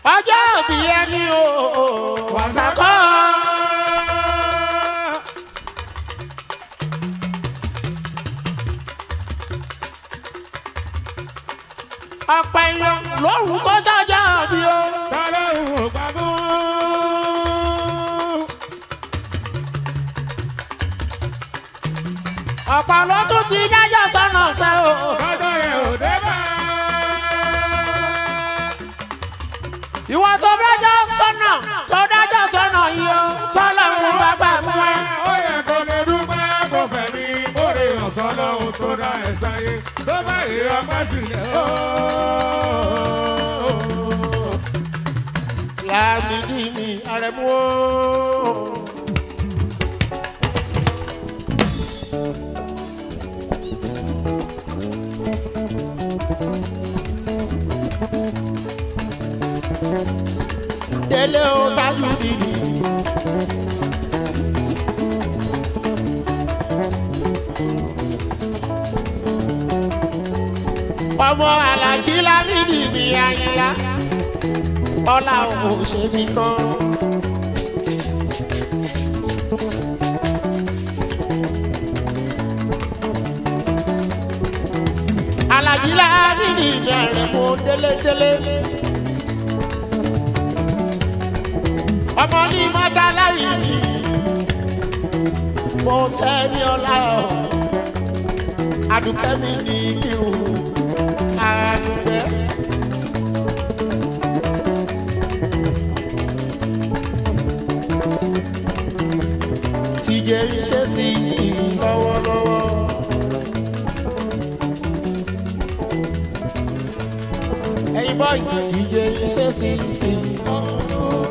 ọjọ́ òbí ẹni o wàsàkọ́. ọ̀pọ̀ èèyàn lórúkọ sọ́jọ́ òbí o. tọ́lọ́run ò gbà fún. ọ̀pọ̀ ló tún ti dájọ́ sọ́nà ọ̀sẹ̀ o. lọ́dọ̀ yẹn ò dé bá. ìwọ tó dájọ́ sọ́nà tó dájọ́ sọ́nà yìí o. tọ́lọ́run bá gbà fún ẹ. ó yẹ kó lè dúpẹ́ kó fẹ̀mí bóde ọ̀sán lọ́hùn tó dá ẹ̀ sáyé tó bá yẹ ọpẹ́ sílẹ̀ ó. láàmìdí mi àrẹ̀mú o. délé o tájú bìbì. ọmọ alájí lámìdí mi àyìnlá ọlá ò ṣe mí kan. alájí lámìdí mi àrẹ̀mú délédélé. ọmọ ní mọ́tà láyé mi mo tẹ́ ní ọlá ọ̀ adùnkẹ́ mi ní kírun àdùnkẹ́. tíjẹ iṣẹ́ sí i lọ́wọ́lọ́wọ́. ẹ̀yin bọ́ọ̀lù tíjẹ iṣẹ́ sí i lọ́wọ́lọ́wọ́.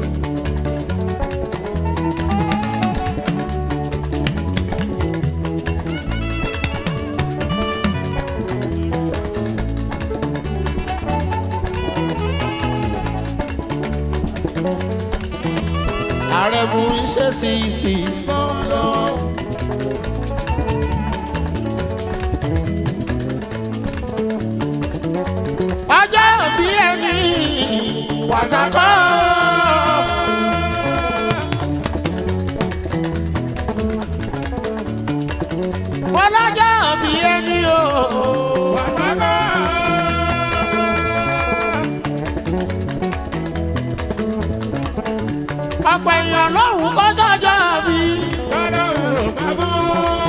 ààrẹ bu iṣẹ́ sí i lọ́wọ́lọ́wọ́. ọjọ́ òbí ẹni wàsàkọ́. ọlọ́jọ́ òbí ẹni o. wàsápà. ọ̀pọ̀ èèyàn lóhùn kó sọ́jọ́ bí. tọ́lọ́run ò gbà fún.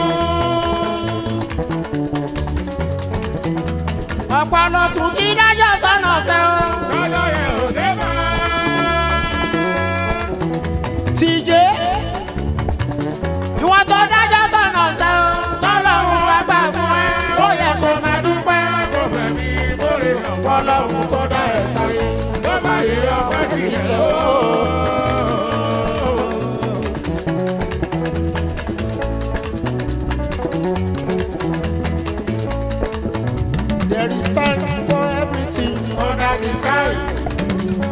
ọ̀pọ̀ ló tún ti dájọ́ sọ́nà ọ̀sẹ̀ o. lọ́dọ̀ yẹn ò dé bá. tìjé ìwọ tó dájọ́ sọ́nà ọ̀sẹ̀ o. tọ́lọ́hún wá gbà fún ẹ ó yẹ kó máa dúpẹ́. kó fẹ̀mí bóde ọ̀sán fọlọ́hún tó dá ẹ̀ sáyé tó bá yẹ ọpẹ́ sílẹ̀ ó. There is time for everything under the sky.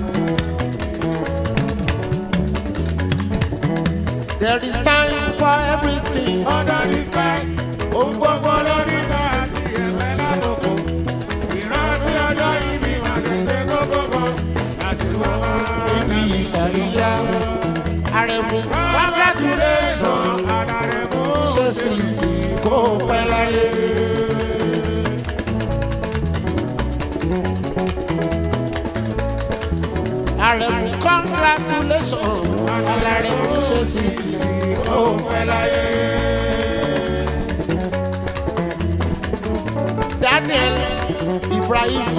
There is time for everything. Under the sky, ohun gbogbo lórí bá àti ẹ̀fẹ́ lábòkò. Ìrántí ọjọ́ ìbí máa lè ṣe kókó kan. Àṣìwọ́ máa Ibi ìṣàríyá. Àrẹ̀mú congratulation. Àdàrẹ̀ mú Ṣé sì kó pẹ́ láyé? Àrẹ̀mú congratulation. Alárẹ̀mú ṣe sì kó pẹ́ láyé. Daniel Ibrahim.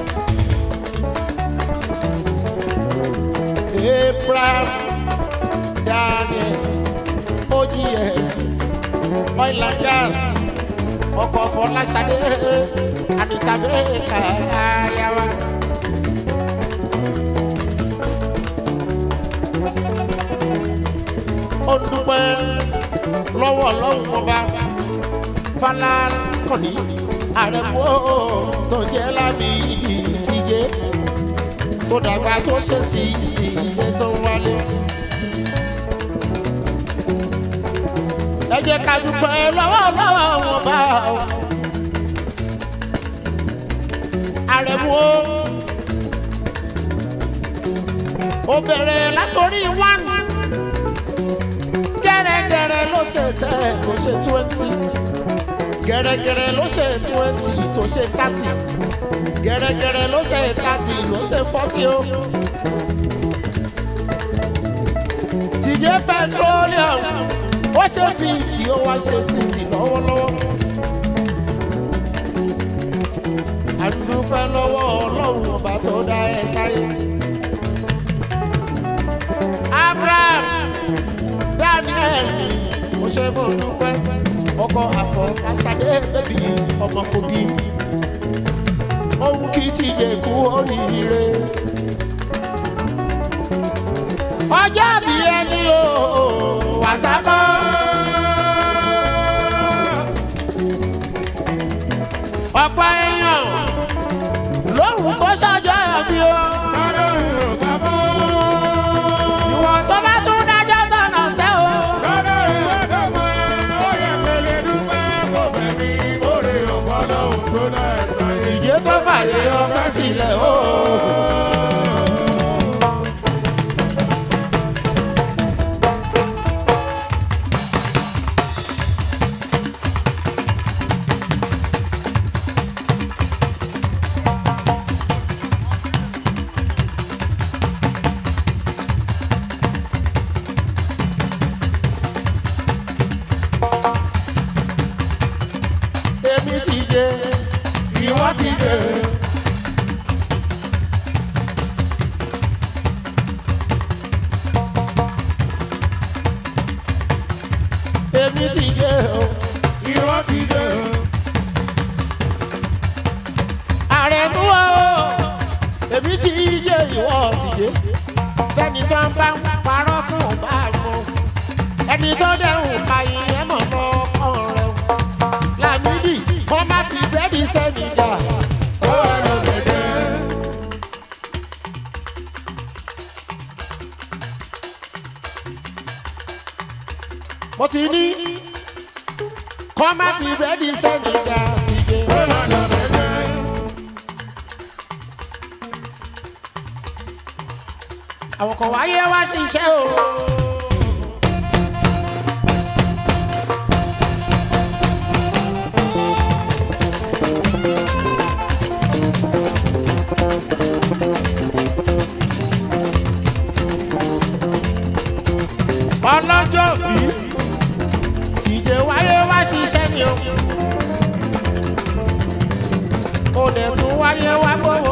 Abraham Daniel OGS oil and gas ọkọ̀ Fọláṣadé Anita Baker ayawa. ó dúpẹ́ lọ́wọ́ ọlọ́run ọba Fálákànní àrẹ̀mú tó jẹ́ lábì ìtìjẹ́ tó dàgbà tó ṣe sí ìdílé tó wálé. ẹ jẹ́ ká dúpẹ́ lọ́wọ́ lọ́wọ́ wọn bá ọ. àrẹ̀mú o ó bẹ̀rẹ̀ látòrí one gẹ́rẹ́gẹ́rẹ́ ló ṣe ten ló ṣe twenty gẹ́rẹ́gẹ́rẹ́ ló ṣe twenty tó ṣe thirty gẹ́rẹ́gẹ́rẹ́ ló ṣe thirty ló ṣe forty o. tìjẹ́ petroleum ó ṣe fifty ó wá ṣe sixty lọ́wọ́lọ́wọ́. àdúpẹ́ lọ́wọ́ ọlọ́run ọba tó dá ẹ sáyé. abraham daniel ó ṣe mọ̀ dúpẹ́ ọkọ̀ àfọ̀ asade bẹ́bí ọmọ kogi ohun kì í ti yẹ kú oríire. ọjọ́ bí ẹni o wàsákọ́. ọ̀pọ̀ èèyàn lóhùn kó ṣàjọ bí o. ìwọ̀n tó bá tún dájọ́ tọ̀nà sẹ́ o. ìjẹ́ tó fàyè ọgbẹ́ sílẹ̀ o. èmi ti dé ìwọ ti dé. èmi ti dé o Ìwọ ti dé o. ààrẹ mú o èmi ti dé ìwọ ti dé fẹ́ni tó ń bá ń parọ́ fún ọba mọ́ ẹni tó dẹ̀hùn kàyìn ẹ̀ mọ̀ mọ́ ọ̀rẹ́ làmídì kọ́ má fi bẹ́ẹ̀dì sẹ́ni jà. Ó wà lọ́gẹ̀dẹ̀. mo ti ní kọ́ má fi bẹ́ẹ̀dì sẹ́ni jà ti dé. Ó wà lọ́gẹ̀dẹ̀. àwọn kan wáyé wá sí iṣẹ́ o. ọlọ́jọ́ bí tìjẹ́ wáyé wá sí iṣẹ́ ni o. ó dẹ̀ tún wáyé wá gbówó.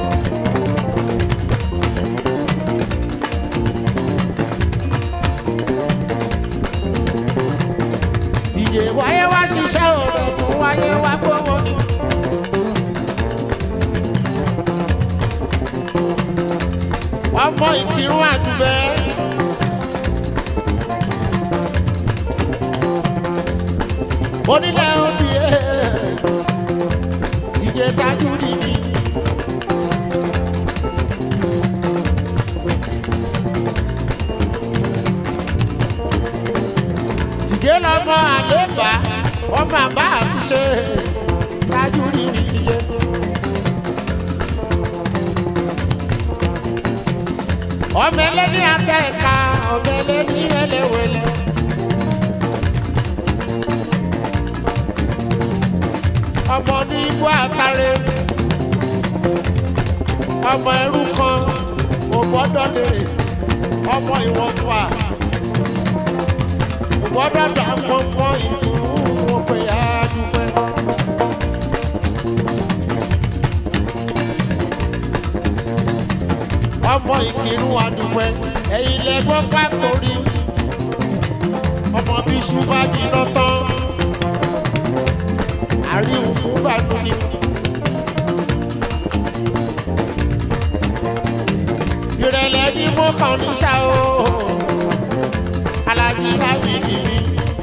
ìyè wáyé wá ṣiṣẹ́ òde tún wáyé wá gbówó ni. ọmọ ìkírun àdúgbẹ́. onílẹ̀ obìnrin ìyè dájú nìyí. tìjẹ́ lọ́mọ àlébà ọmọ àbá àti ṣe dájú rí ní tìjẹ́. ọmọ ẹlẹ́ni àtẹ̀ka ọmọ ẹlẹ́ni ẹlẹ́wẹ̀lẹ́. ọmọ ní igbó àtàrẹ ọmọ ẹrú kan ògbọ́dọ̀ lè ọmọ ìwọ̀nfà gbọ́dọ̀ dà pọ̀npọ̀ ìlú òpè àdúgbẹ́. ọmọ ìkírun àdúgbẹ́ ẹ̀yin lẹ́gbọ́n pa torí ọmọ bí ṣùgbọ́n jìnnà tán àríwú bànú ni. ìrẹ̀lẹ̀ ni mo kàn ní ṣá o alájí láwí nìyí.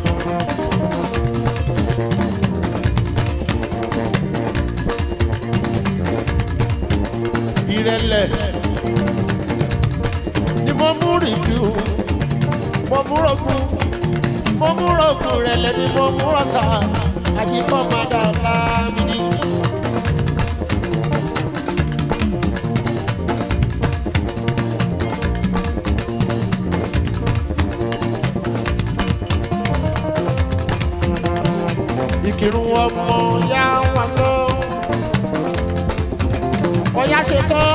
ìrẹ̀lẹ̀ ni mo mú rìndú mo mú rògùn mo mú rògùn ìrẹ̀lẹ̀ ni mo mú rọ̀ṣà àjíkọ́ máa dà láàmì ní. ọmọ ya wà lọ. ọ̀yá ṣe tán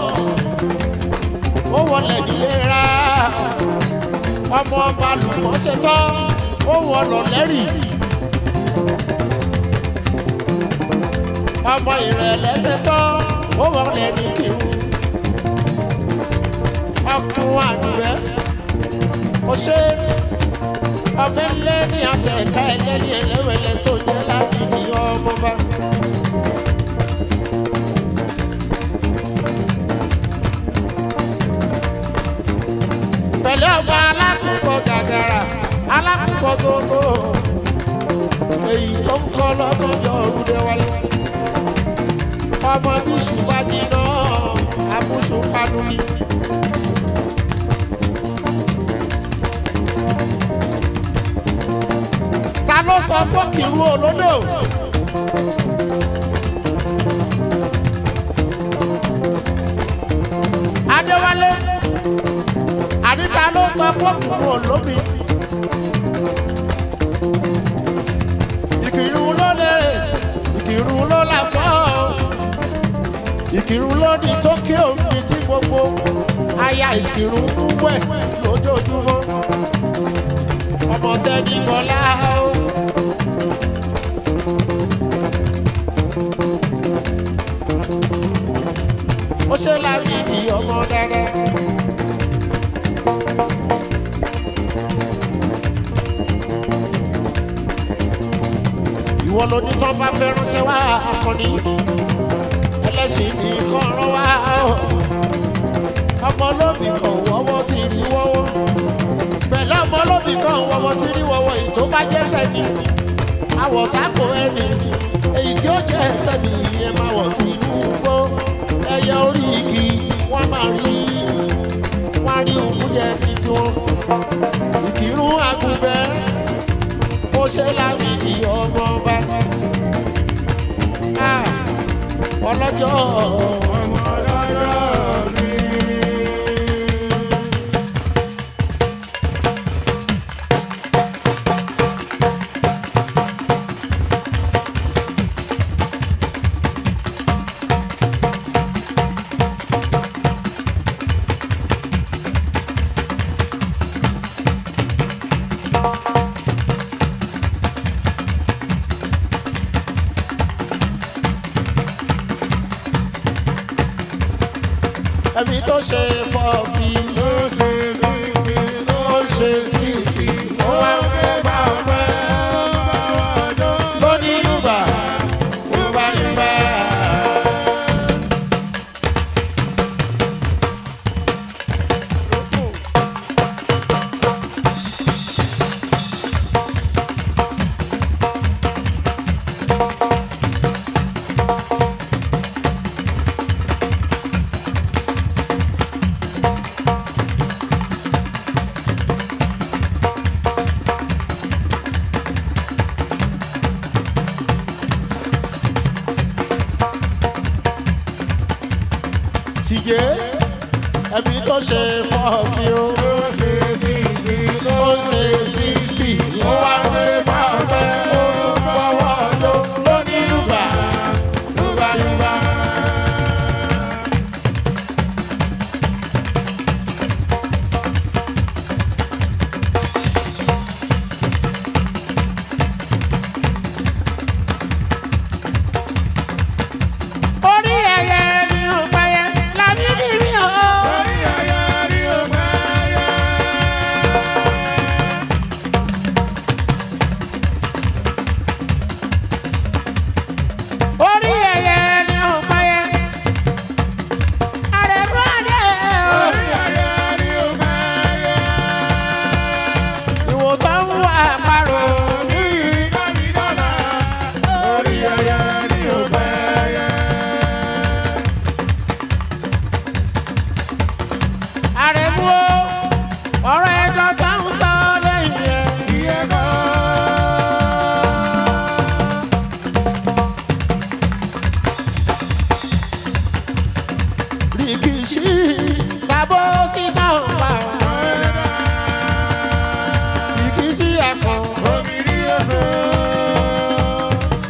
ó wọlé nílera ọmọ ọba lùfọ́ ṣe tán ó wọlọ lẹ́rìí. ọmọ ìrẹ̀lẹ̀ ṣe tán ó wọlé ní kírun. ọkùnrin àdùbẹ́ ó ṣe ọmọ ẹlẹ́ ní àtẹ̀ká ẹlẹ́ni ẹlẹ́wẹ̀lẹ́ tó jẹ́ láti ní ọmọ bá. pẹ̀lú ọba alákùnkọ gàgàrà alákùnkọ gbogbo èyí tó ń kọ́ lọ́gọ́jọ́ ọ̀rùdẹ wálé. ọmọ bíṣù bá jiná abúṣù panu ni. ta ló sọ fún kìrú olódò. adéwálé àníta ló sọ fún kìrú olómi. ìkìrú ló lérè ìkìrú ló là fọ́ ìkìrú ló ní tókè omi tí gbogbo aya ìkìrú ń wẹ̀ lójoojúmọ́ ọmọ tẹ́ni bọ́lá o. ó ṣe láti di ọmọ dáadáa. ìwọ ló ní tọ́ bá fẹ́ ránṣẹ́ wá akọni ẹlẹ́sìn ti kọ́ ọ̀rọ̀ wá o. ọmọ olóbì kan wọ́wọ́ ti rí wọ́wọ́ pẹ̀lú ọmọ olóbì kan wọ́wọ́ ti rí wọ́wọ́ èyí tó bá jẹ́ tẹ̀lé àwọ̀ sáko ẹni èyí tí ó jẹ́ tẹ̀lé ẹ máa wọ̀ sí inú gbó ẹyẹ orí igi wọ́n máa rí wọ́n á rí òkú jẹ ní tiwọn ìkírun àgùnbẹ́ ó ṣe láwì ní ọmọ ọba Ah, ọlọ́jọ́ ọmọ lọ́yọ̀ mi. ẹbí tó ṣe fọ́ọ̀tì Ló ṣe kíkì ló ó ṣe sísì ó wá ń gbé bá ọpẹ́ ọdún. lóní yúbà yúbà yúbà. tìjẹ́ ẹbí tó ṣe fọ́ọ̀tì ó Ló ṣe kíkì ló ó ṣe sísì ó wá ń gbé bá ọpẹ́ ó tún bọ́wọ́ ló lóní yúbà yúbà yúbà. orí ẹyẹ ni ó pẹyẹ làbí níbí o. Orí ayé rí òpẹ́ yẹ. orí ẹyẹ ni ó pẹyẹ. àrẹ̀mú àdé o. Orí ayé rí òpẹ́ yẹ. ìwò tó ń wà parò. Ní ìkànnì dọ́là. Orí ayé rí òpẹ́ yẹ. àrẹ̀mú o. ọ̀rọ̀ ẹjọ́ tó ń sọ lẹ́yìn ẹ̀. Sí ẹ̀kọ́. rìkìṣí tàbó sí táwọn pa. rìkìṣí ẹ̀kọ́. Obìnrin ọ̀sán.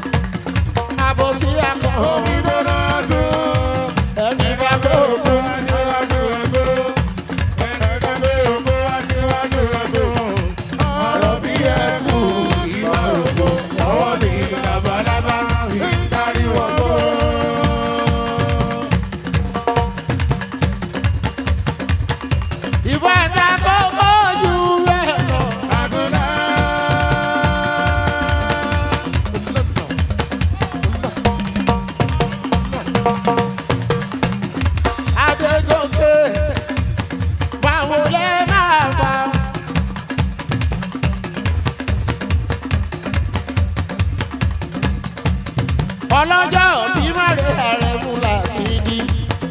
ọlọ́jọ́ bí mọ̀rẹ́ ààrẹ mú làgídí.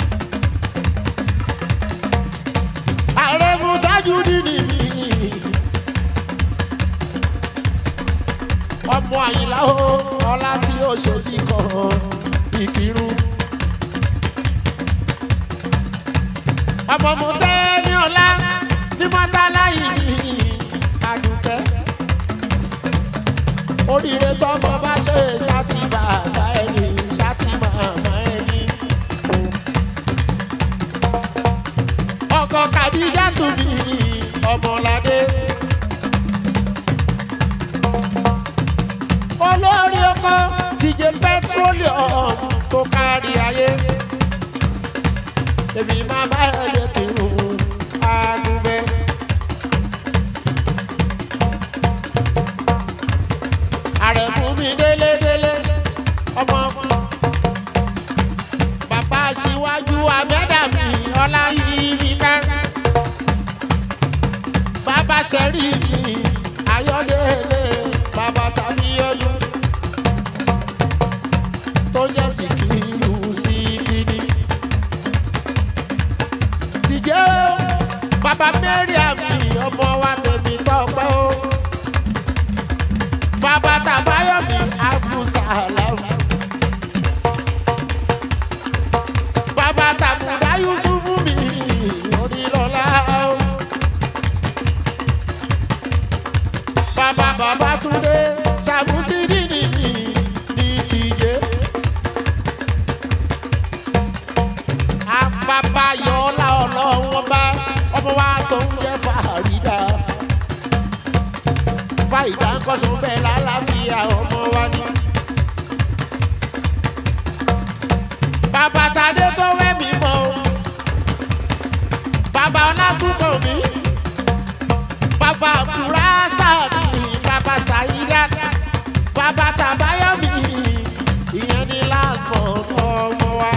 ààrẹ mú tájú nínú mi. ọmọ àyìnlá o ọlá tí ó ṣe bí kan ìkírun. ọmọ mo tẹ́ ní ọlá ní mọ́tálá yìí ní àdùkẹ́. oríire tọmọ bá ṣe ṣáàtì bàbá ẹni ṣáàtì màmá ẹni. ọkọ kàdíjà tún ní ọmọládé. olórí ọkọ tìjẹ pẹtrolium tó kárí ayé èmi máa bá ẹ lè kírun àgùnbẹ. àrẹ̀mú mi délédélé ọmọ bàbá síwájú àmẹ́dà mi ọlá yìí mi ká bàbá sẹ́rí mi ayọ́délé bàbá tàbí ọdún tó jẹ́ síkìlù síkìlì tìjẹ́ o bàbá mẹ́rin àmì ọmọ wa tẹ̀mí tọ́pẹ́ o bàbá tàbáyọ̀mí abdulsalam bàbá tàbùdá yusufu mi onílọ́lá o bàbá bàbá túndé sàmúsídìní mi ní tìjẹ́. àbàbà yọ̀ọ́lá ọlọ́wọ́n bá ọmọ wa tó ń jẹ́ fàrídà. fàyídà ń kọ́sùn bẹ́ẹ̀ lálàáfíà ọmọ wa ní. bàbá tadé tó wẹ́ mi mọ́ o. bàbá ọlásùnkàn mi. bàbá kùrásà mi. bàbá sàyídàt. bàbá tàbáyọ̀ mi. ìyẹn ní láàbọ̀ ọmọ wa.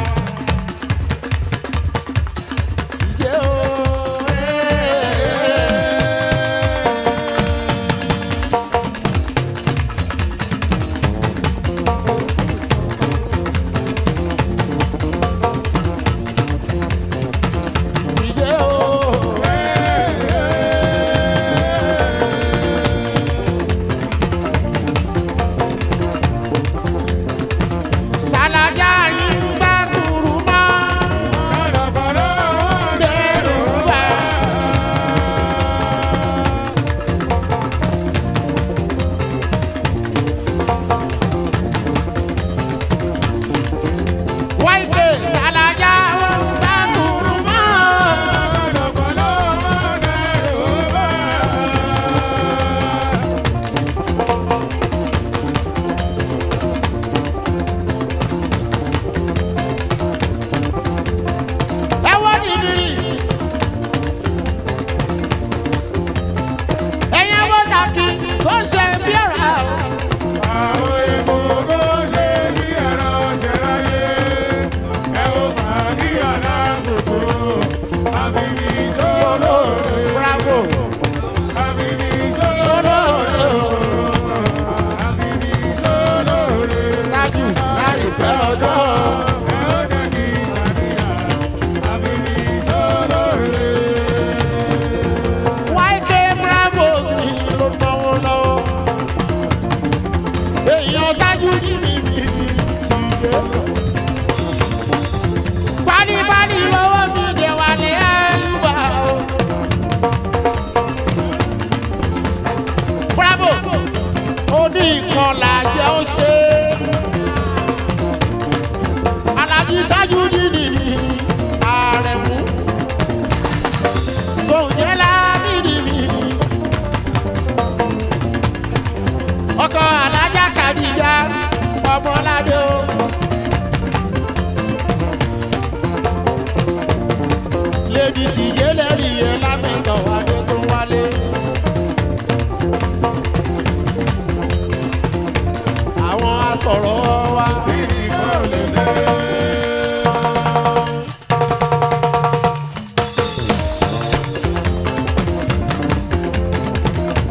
Tìjẹ́ o, tìjẹ́ o. Tàlàjà yín bá kúrú mọ́. Dẹ́rù bá. Wáìpé tàlàjà wọn bá kúrú mọ́. ẹ wọ́n nìdírí. ẹ̀yin ẹ̀wọ́n sàkí tó ń ṣe bí ọ̀rá o. bravo sólóòrè o. tájù láì pẹ́ ọjọ́. wáìkè bravo mi ló náwó lọ́wọ́. èèyàn tájú ní bíbí sí ti dé. pálípálí lọ́wọ́ mi dé wálé ẹ̀yùbá o. bravo oní ìkọlà jẹ́ ó ṣe. alájí tájú nínú ààrẹ mú kò jẹ́ lábìrì mi. ọkọ̀ alájà kàdíjà ọmọládé o. lèdi tìjẹ́ lẹ́rìí yẹn lámẹ́tọ̀ wálé tó wálé. àwọn asọ̀rọ̀ wa.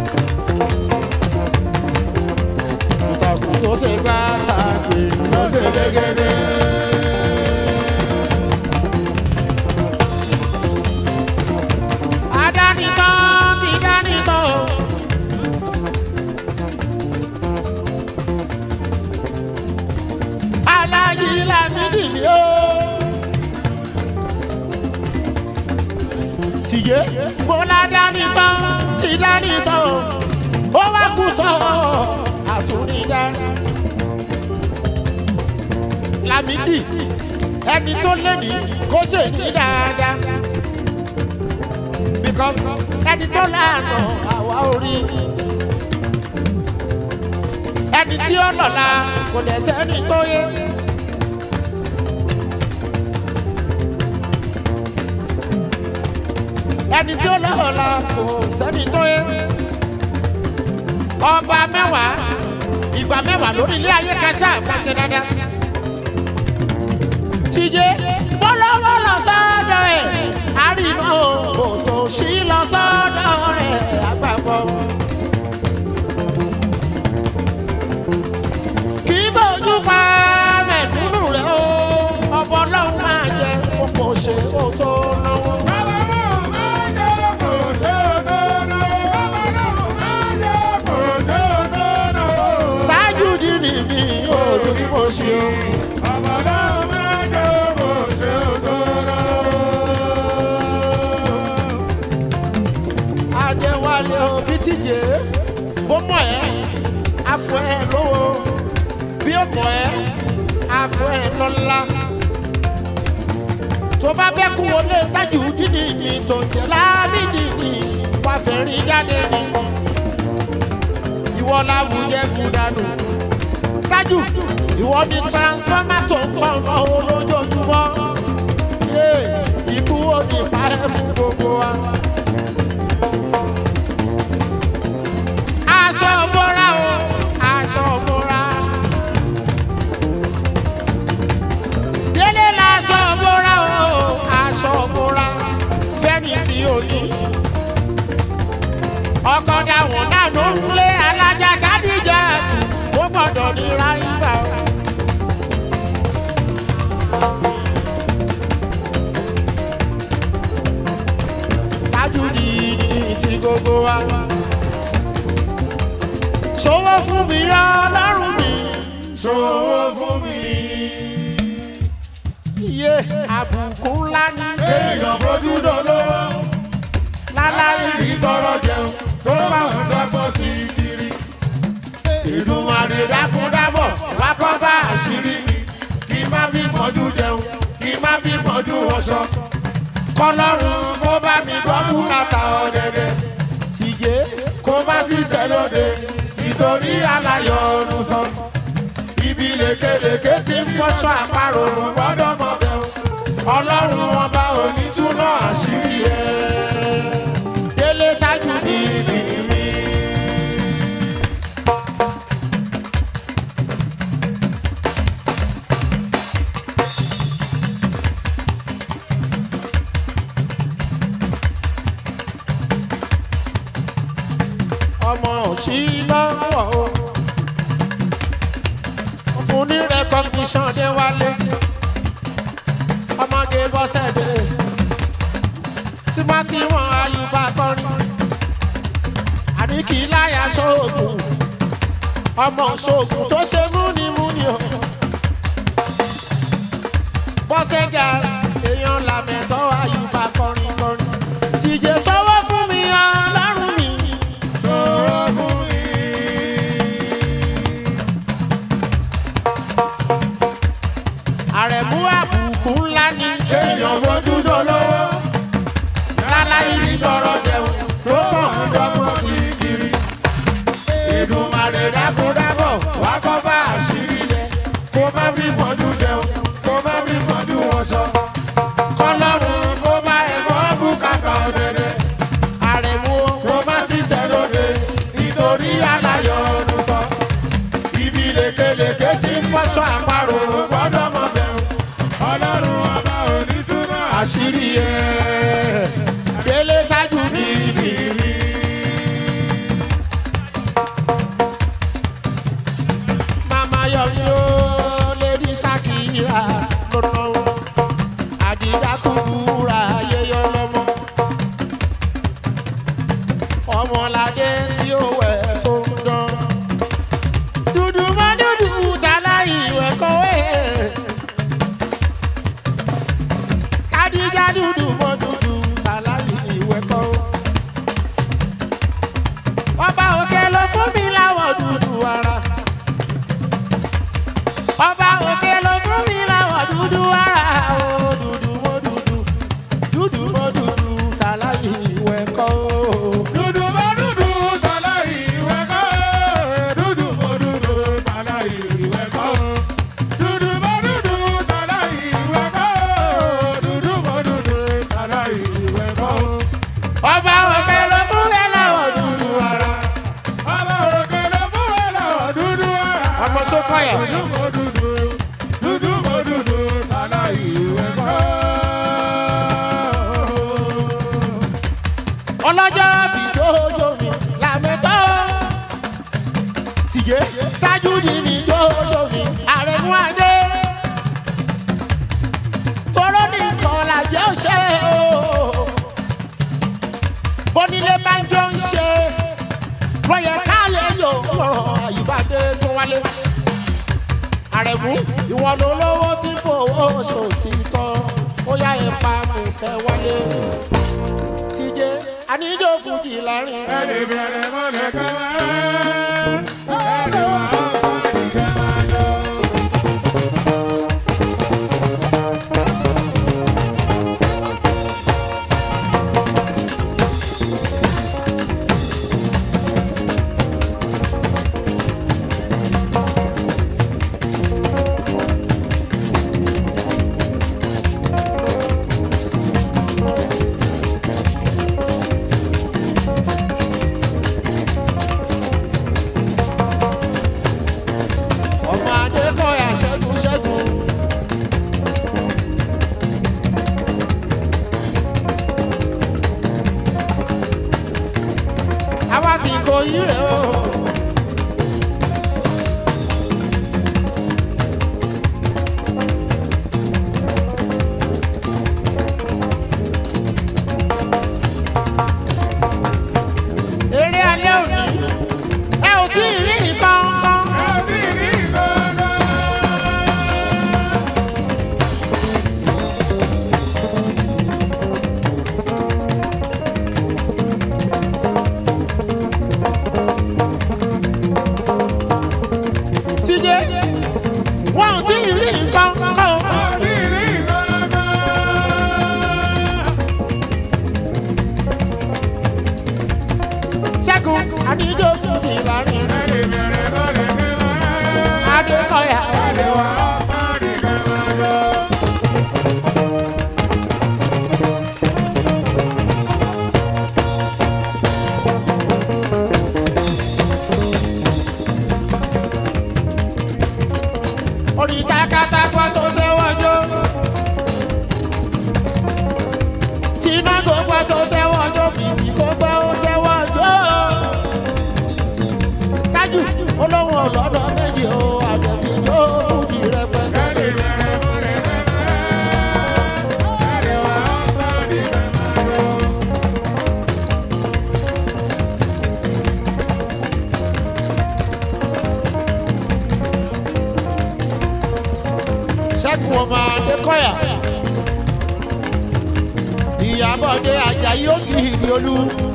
ìtàkùn tó ṣe gbá ṣàgbé ló ṣe tìjé bọ́lá dání tán ti dání tán ó wá kú sọ àtúndá. Lámìdí ẹni tó lé ní kó ṣèṣì dáadáa because ẹni tó lànà àwa orí ẹni tí ó lọ́la kò dẹ̀ sẹ́ni tó yé. ẹni tí ó lọ́la kò sẹ́ni tó yé. ọba mẹ́wàá ìgbà mẹ́wàá lórí ilé ayé kẹsà fẹsẹ̀ dáadáa. tìjẹ́ bọ́lọ́wọ́ lọ sọ́dọ̀ ẹ̀ àrìnà òtò sí lọ sọ́dọ̀ ẹ̀ àgbàbọ̀. kì í bójú pa mẹ̀kúnnù rẹ̀ o ọ̀bọ ọlọ́run máa jẹ kókò ṣe kó tó náwó. ṣáájú dìrì mi ò rí bó ṣe o. Adéwálé òbí tíje bó mọ̀ ẹ́ afọ ẹ̀ lówó bí ó mọ̀ ẹ́ afọ ẹ̀ lọ́la. tó bá bẹ́ kú wọlé tájù dídì ní tó ń jẹ́ láàbìdì ní wàá fẹ́ rí jáde ní. ìwọ làwùjẹ kú dànù. tájù ìwọ ni transformer tó ń tọ̀ ọ́ lójoojúmọ́. Yé, ikú ò ní pa ẹ́ fún gbogbo wa. aṣọ bọ́ra o aṣọ bọ́ra. délé laṣọ bọ́ra o aṣọ bọ́ra fẹ́ni tí o ní. ọkọ̀ dàwọn náà ló ń lé alájà kádìjà tù ó gbọ́dọ̀ ní ráyìnbá o. Tajudi ní ti gbogbo wa ṣòwò fún mi ọlọ́run mi. Ṣòwò fún mi. iye àbùkù ńlá ní. Èèyàn fojú dolówó. láláì Rí tọrọ jẹun tó bá ń dọ́gbọ́n sí kiri. Ìdùnmọ̀rè dákúndábọ̀ wá kọ́ bá àṣírí mi. Kí má fi mọ́jú jẹun, kí má fi mọ́jú wọṣọ. Kọ́lọ́run kó bá mi gbọ́ bùkátà ọ̀dẹ̀dẹ̀. tìjé Kó má sí tẹ̀lóde, títorí aláyọ̀ ọ̀run sọ. Ibi lékelèké tí ń fọ́ṣọ́ àparò kò gbọ́dọ̀ mọ̀ bẹ́ẹ̀. Ọlọ́run ọba òní túnú àṣírí ẹ̀. délé tájú ní. Ìdí mi. ọmọ òsì lọ́wọ́ o. fún ní recognition dé wálé. ọmọge bọ́sẹ̀ dé. tí wọ́n ti wọ́n ayùbá kọrin. àní kì í láyà sóògùn. ọmọ sóògùn tó ṣe múnimúni o. bọ́sẹ̀ jà èèyàn làmẹ̀tọ́ ayùbá kọrin kọrin. tìjẹ́ sọ́wọ́ fún mi ọlọ́run mi. Sọ̀rọ̀ fún mi. àrẹ̀mú àbùkù ńlá ní. Èèyàn fojú dolówó. láláì Rí tọrọ jẹun tó kàn ń dọ́gbọ́n sí kiri. Ìdùnmọ̀rè dákúndábọ̀ wá kọ́ bá àṣírí yẹ. Kó má fi mọ́jú jẹun, kó má fi mọ́jú wọṣọ. Kọ́lọ́run kó bá ẹ̀gbọ́n bùkátà ọ̀dẹ̀dẹ̀. àrẹ̀mú Kó má sí tẹ̀lóde nítorí aláyọ̀ ọdún sọ. Ibi lékelèké tí ń fọ́ṣọ àparò kò gbọ́dọ̀ mọ̀ bẹ̀rù. Ọlọ́run ọba òní túnbọ̀ àṣírí ẹ̀. délé tájú ní. màmá yọ̀mí ó lédi sákìrà lọ́nà wọn. àdìjá kúkúrà yẹyọ lọ́mọ. ọmọládé tí ó wẹ̀ tó ń dán. dúdú mọ́ dúdú tálá ìwẹ̀ kọ́wé. kádìjá dúdú mọ́ dúdú tálá ìwẹ̀ ọlọ́jọ́ bí jójó mi làmẹ́tọ́ tìjé tájúdì mi jójó mi àrẹ̀mú adé tóró ní nǹkan làjẹ́ òṣè o bónílé bá ń jọ ń ṣe lọ́yẹ̀ káàlẹ̀ yóò rọ̀ àyíbádé tó wálé àrẹ̀mú ìwọ ló lówó tí fowó ṣòtítọ́ ó yá ẹ̀ pa mùkẹ́ wálé tìjé àníjó fújì láàrin ẹni bẹ̀rẹ̀ mọ́lẹ̀ kẹ́mẹ́. ẹni wà á fọ́ọ̀dì kẹ́mẹ́ jọ. ọmọ adékọ̀yà ṣẹ́gun ṣẹ́gun. àwa ti kò yí rẹ̀ o. eré alẹ́ òní ẹ ò tí ì rí nǹkan kan. ẹbí rí gbọ́dọ̀. tíjé wọn ò tí ì rí nǹkan kan. ẹbí rí gbọ́dọ̀. ṣẹ́gun àníjó fún mi láàrin ẹni bẹ̀rẹ̀ mọ́lẹ̀ kẹ́mẹ́. adékọ̀yà. ẹni wà á fọ́ọ̀dì kẹ́mẹ́ jọ. orí takatakwa tó tẹ́wọ́ jó. tìǹà gbogbo tó tẹ́wọ́ jó bìtì kó gbẹ́ ó tẹ́wọ́ jó. tájù olówó ọlọ́dọ̀ méjì o àjẹsí jó fújì rẹpẹtẹ. ẹni bẹ̀rẹ̀ mọ́lẹ̀ kẹ́mẹ́. ẹni wà á fọ́ọ̀dì kẹ́mẹ́ jọ. ṣẹ́gun ọmọ adékọ̀yà. ìyàbọ̀dé ajayi ògì ìrìolú.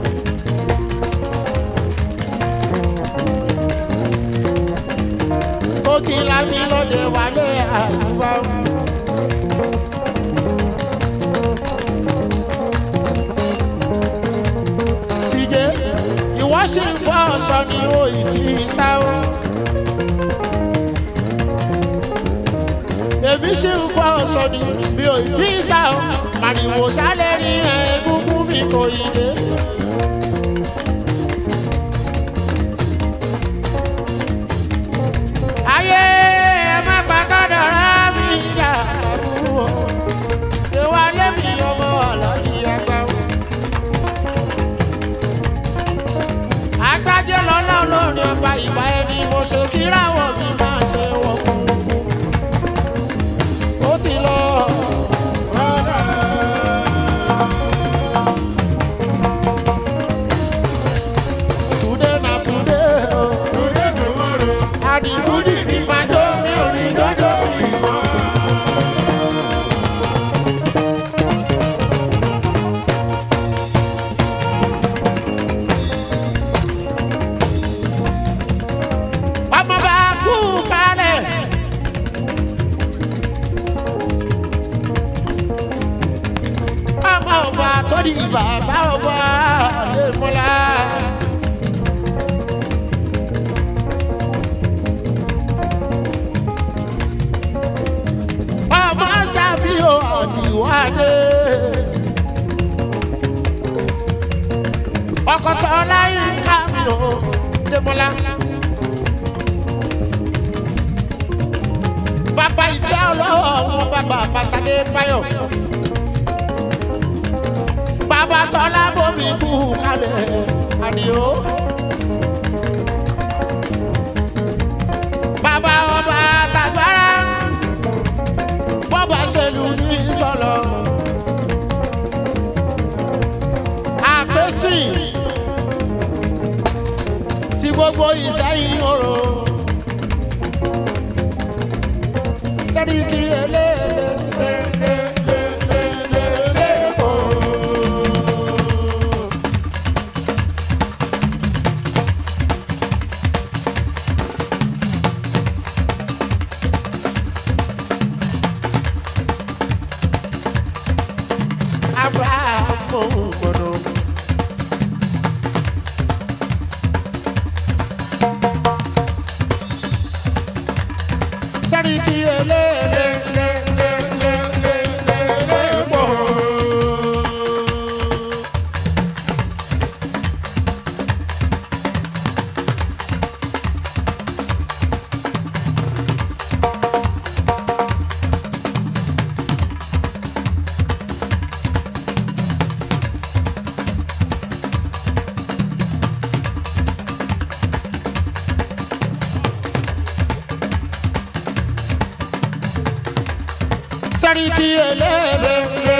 kókì lámì lóde wálé àyùbá. tìjé ìwọ ṣì ń fọ ọṣọ ní òyìnbí sáwọn. èmi ṣì ń fọ ọṣọ ni mi ò tí ì sá o màrìwò sálẹ̀ ní egungun mi kò yí dé. ayé ẹ má pa kádàrá mi dà sàbúrò ìwà lẹ́mí ọmọ ọ̀lọ́dì ẹgbẹ́ o. agbájẹ́ lọ́lọ́ lórí ọba ìgbà ẹni mo ṣe kíráwọ̀ mi máa ṣe wọ̀ kúnkún ó ti lọ. Today na today o. Today tomorrow. Àdìfúdì ní pàjọ́ mi ò ní jọjọ́ mi mọ́. Ọmọ bá kú kalẹ̀. Ọmọ ọba tó di bàbá ọba lè múlá. ọmọ ṣàfihàn ọ̀dìwádé. ọkọ̀tọ̀ ọláyé ká mi ò démọ́lá. bàbá ìfẹ́ ọlọ́wọ́ ọ̀hún bàbá bàtàlẹ́ báyọ̀. bàbá tọ́lá bomi kú kalẹ̀ àdìo. bàbá ọba tàgbára bọ́bà ṣèlú ní sọ̀lọ̀. àpèsè tí gbogbo ìsẹ́yìn oró. sẹ́ríkì eléèlé. Abraham Mono. Sẹ́ríkì eléèlé. Sẹ́ríkì eléèlé.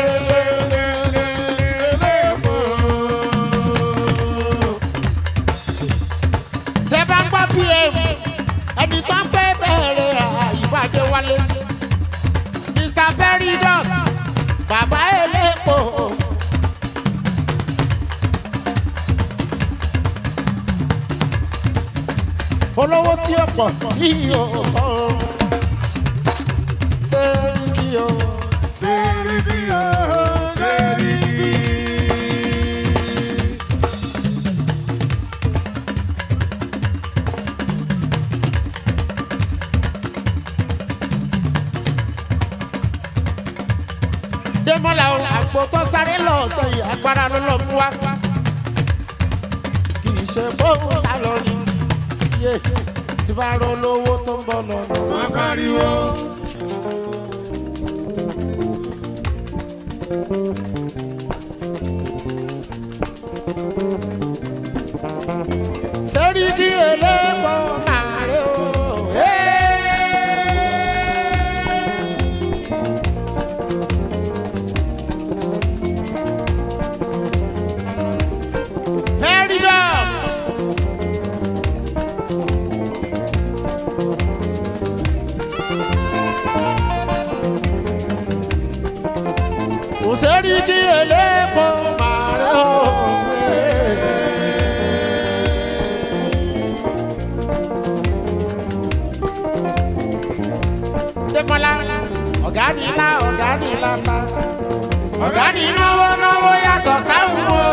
Tẹ́ bá ń gbọ́ PM, ẹni tó ń pẹ́ bẹ̀rẹ̀ àyíbájẹ́ wálé. Mr. Veridot, bàbá elépo. Olówó tí ó pọ̀ tí yóò tọ́. Sẹ́ríkì o. Seriki o, Seriki. Démọ́lá o, àgbo tó sáré lọ sẹ́yìn agbára ló lọ mú wa. Kì í ṣe fóun sálọ ni. Yé tí bá rọ lówó tó ń bọ̀ lọ́nà. Makariwo. Sẹ́ríkì elépo màrè o. Veridot. Kò sẹ́ríkì elépo màrè o. Démọ́lá ọ̀gá ni ńlá ọ̀gá ni ńlá sá. Ọ̀gá ni náwó náwó yàtọ̀ sáwọn o.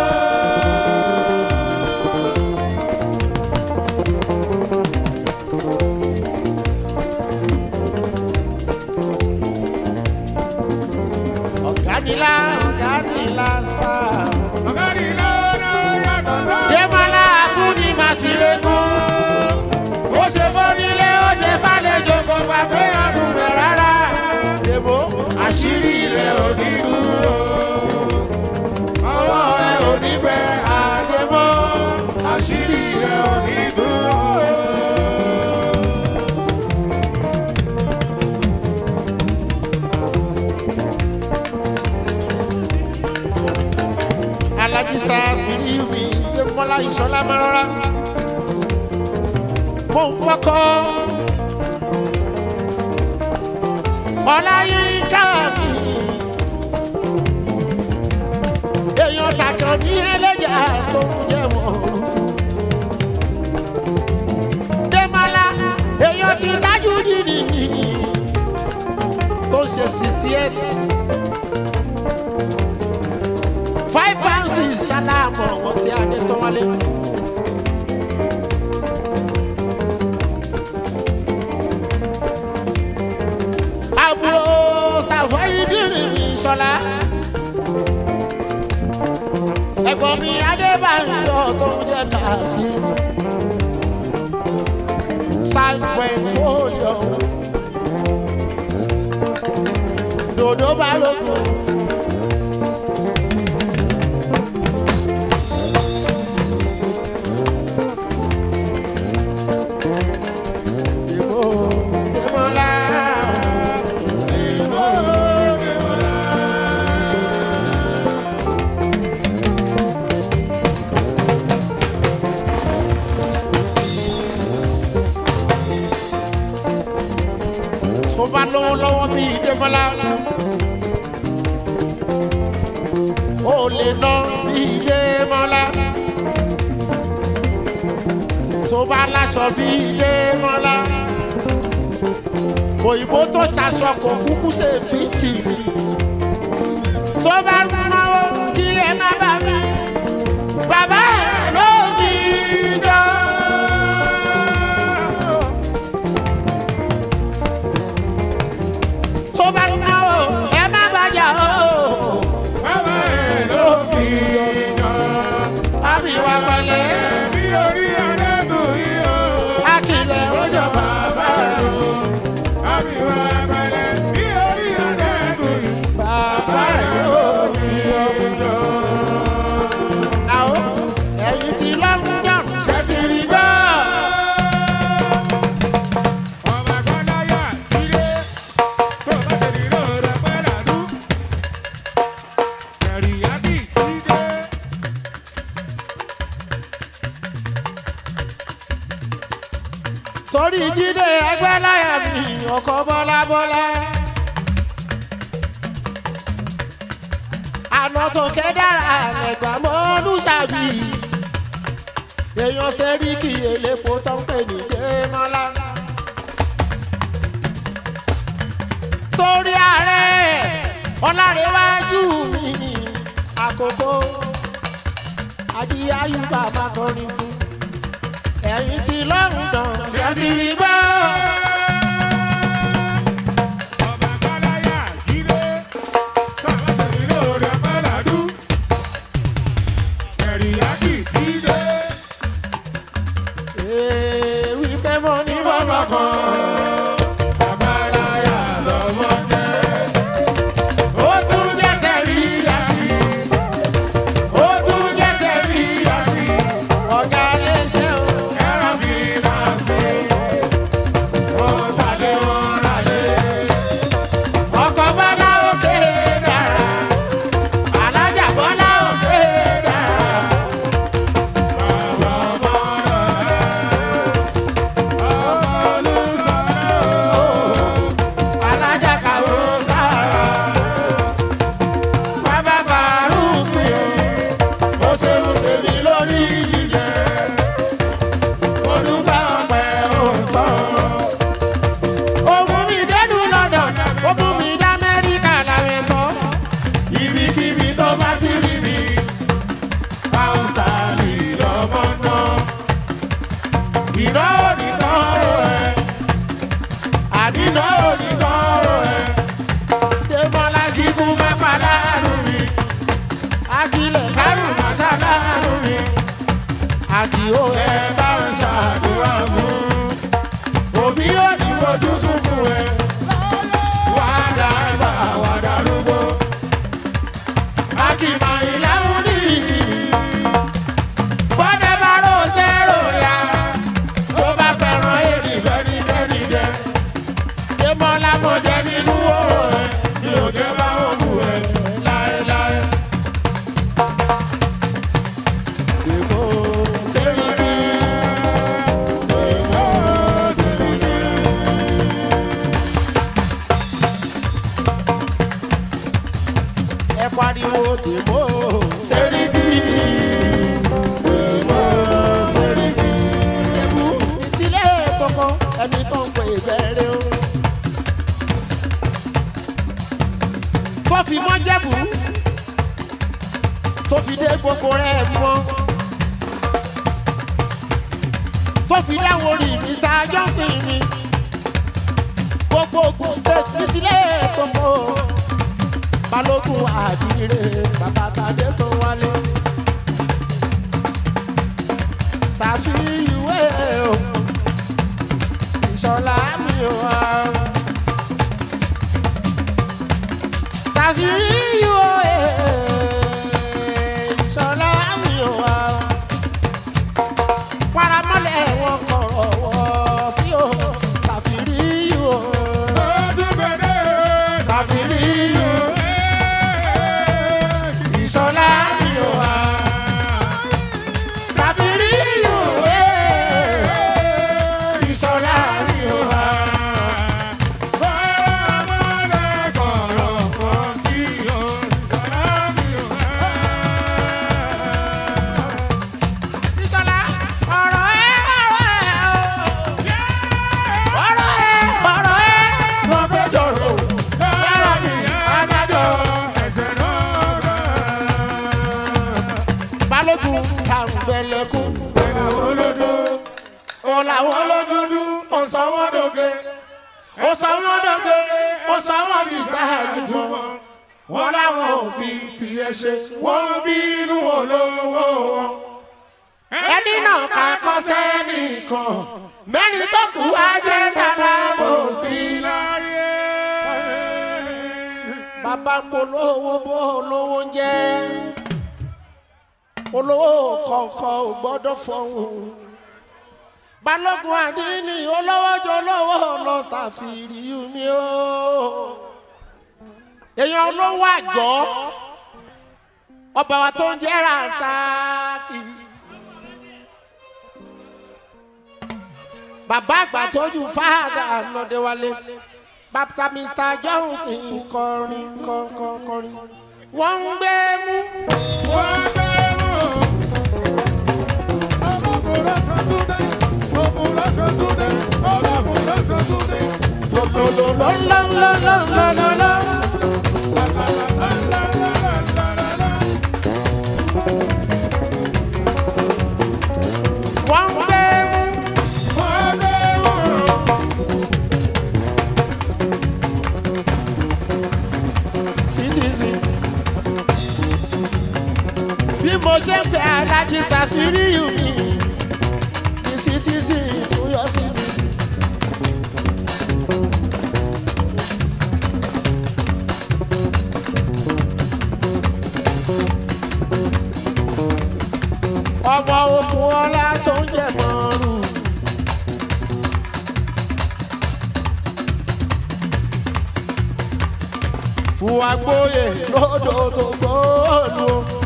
Ọ̀gá ni ńlá ọ̀gá ni ńlá sá. Makari lọ́nà yàtọ̀ sá. Démọ́lá fúnni màsílẹ̀kùn. Ó ṣe fọ́nílé ó ṣe fàlejò kò gbàgbé ọdún rẹ̀ rárá. Dèbò àṣírí rẹ̀ ò ní tú o. Ọwọ́ rẹ̀ ò ní bẹ àdèbò. Àṣírí rẹ̀ ò ní dúró. Alájísá fìdí mi Démọ́lá ìṣọ́lá máa rọra. Mo ń wọ́kọ́. Ọláyínká mi. Èèyàn tàkàn ní ẹlẹ́jà tó ń jẹ́ wọ́n. Démọ́lá èèyàn ti tájú nìyí tó ń ṣe sixty eight. five francis ṣàlàmọ̀ wọ́n sí adé tó wálé. àbúrò sàfẹ́rì dìrì mi ṣọlá. ẹ̀gbọ́n mi adébáyọ̀ tó ń jẹ́ kàásì. san petroleum. dòdò balógun. mọ́lá. ó lè ná bí ilé mọ́lá. tó bá láṣọ bí ilé mọ́lá. òyìnbó tó ṣaṣọ kò kúkú ṣe fìtì mi. tó bá náwó kí ẹ má bá mi. bàbá ẹ̀ ló bí jọ. tó bá náwó ẹ má bàjá o. bàbá ẹ̀ ló fi yan. àbí wa pẹ̀lẹ́ bí orí ẹlẹ́dùn yìí o. akílẹ̀ ó jọba bá o. àbí wà pẹ̀lẹ́ bí orí ẹlẹ́dùn yìí. bàbá ẹ̀ ló fi yan. Àwọ̀ ẹ̀yìn tí London ṣe ti rí gbọ́. ọmọ àgbàláyà ilé tó bá ṣe nílò rẹ̀ pẹ́ làdú. kẹ̀rìyàtì dídé. torí jíde ẹgbẹ́ láyà mi ọkọ̀ bọ́lá bọ́lá. àná tó ké dára ẹ̀gbà mọ́ olùṣàbí. èèyàn sẹ́ríkì elépo tó ń pè ní démọ́lá. torí ààrẹ ọlárẹ̀wájú mi ní àkókò adíyáyú bàbá kọrin fún ẹ̀yìn tí lọ́rùn ṣe ti rí gbọ́. ọmọ àgbàláyà ilé tó bá ṣe nílò rẹ̀ pẹ́ làdú. kẹ̀rìyàtì dídé. Ee, wípé mo ní bàbá kan. àgbàláyà lọ́wọ́ jẹ́. ó tún jẹ́ tẹ̀rí yàtì. ó tún jẹ́ tẹ̀rí yàtì. ọ̀gá iléeṣẹ́ o. ẹ̀rọ fi náà sí. ó tàlé wọn rálé. ọkọ̀ bọ́lá òkè dára. alájà bọ́lá òkè dára. bàbá ọmọ alájà kàwé sára. bàbá Faruk mi o. ó ṣe ń tèmi lórí jíjẹ. olùkọ́ ọ̀pẹ òǹtọ́. ó mú mi dẹ́nu London ó mú mi dá Amẹ́ríkà láwọn ẹ̀kọ́. ibikíbi tó bá ti rí mi pàǹtàlì lọ́mọ náà iná nìkan rò ẹ́ àdínà nìkan rò ẹ́ Dèmọ́lá kíkú má pa láàrú mi. Akilẹ̀ kárù má sá láàrú mi. Àdìó ẹ ẹ bá ń ṣàdúrà fún òbí ò ní fojú sunkún ẹ wà á dàgbà wà á darúgbó Akìmọ̀ ìlàwọ̀ ní bọ́dẹ̀ bá rò ṣe rò ya. Tó bá fẹ́ràn èrì ìfẹ́nikẹ́ni jẹ Dèmọ́lá mo jẹ nínú òrò ẹ̀. ní òjò bá wọn kú ẹ láéláé. Èmo Sẹ́ríkì. Èèwọ̀ Sẹ́ríkì. Ẹ pariwo dèmó Sẹ́ríkì. Èèwọ̀ Sẹ́ríkì. Ẹ̀bù ìtìlẹ̀ kọ̀ọ̀kan ẹni tó ń pè bẹ̀rẹ̀ o. Tó fi mọ́ jẹ́bù tó fi dé gbogbo rẹ̀ mọ́. Tó fi dáwọ́ orí Mr. Johnson mi. Gbogbo Ogun State ìtìlẹ̀ kọ̀ọ̀kan. Balógun àdìrẹ bàbá Tadé tó wálé. Ṣàfihìwé o ìṣọ̀lá mi ò wá. Ṣàfihìwé ìṣọ̀lá mi ò wá. Paramọ́lẹ̀ wọn kọ̀rọ̀ wọ̀ sí o. Ṣàfihìwé Ọdún gbẹdẹ. Ṣàfihìwé ìṣọ̀lá tàǹbẹ̀lẹ̀kùn àwọn olódó ó làwọn olódúdú ó sọ wọ́n dòge ó sọ wọ́n dòge ó sọ wọ́n di gbàgbọ́ wọn láwọn òfin tiẹ̀ ṣe wọ́n bínú olówó wọn. ẹni náà ká kọ́ sẹ́nìkan mẹ́rin tó kù á jẹ́ tàbá bò sí láyé. bàbá ń polówó bó olówó ń jẹ́ olówó kọ̀ọ̀kan ò gbọ́dọ̀ fọ̀hún balógun àdínní olówó jọ olówó lọ ṣàfihàn mi o èèyàn olówó àjọ ọba wa tó ń jẹ́ rasaki bàbá àgbà tójú fáadà lọ́dẹ̀wálé bàbá mr johnson kọrin kọrin kọrin wọ́n ń gbé mú. wọ́n bẹ̀rù. ọlọ́kùnrin sọ́túndé ọkùnrin sọ́túndé ọlọ́kùnrin sọ́túndé. lọ́lọ́lọ́lọ́lọ́lọ́lọ́. wọ́n ń gbé mú. wọ́n bẹ̀rù. citizen. bí mo ṣe ń fẹ́ alájí ṣàfihàn mi ní citizen tó yọ citizen. ọmọ okùn ọlá tó ń jẹ mọ́rùn. fún agbóye lódò tó gbóòlù.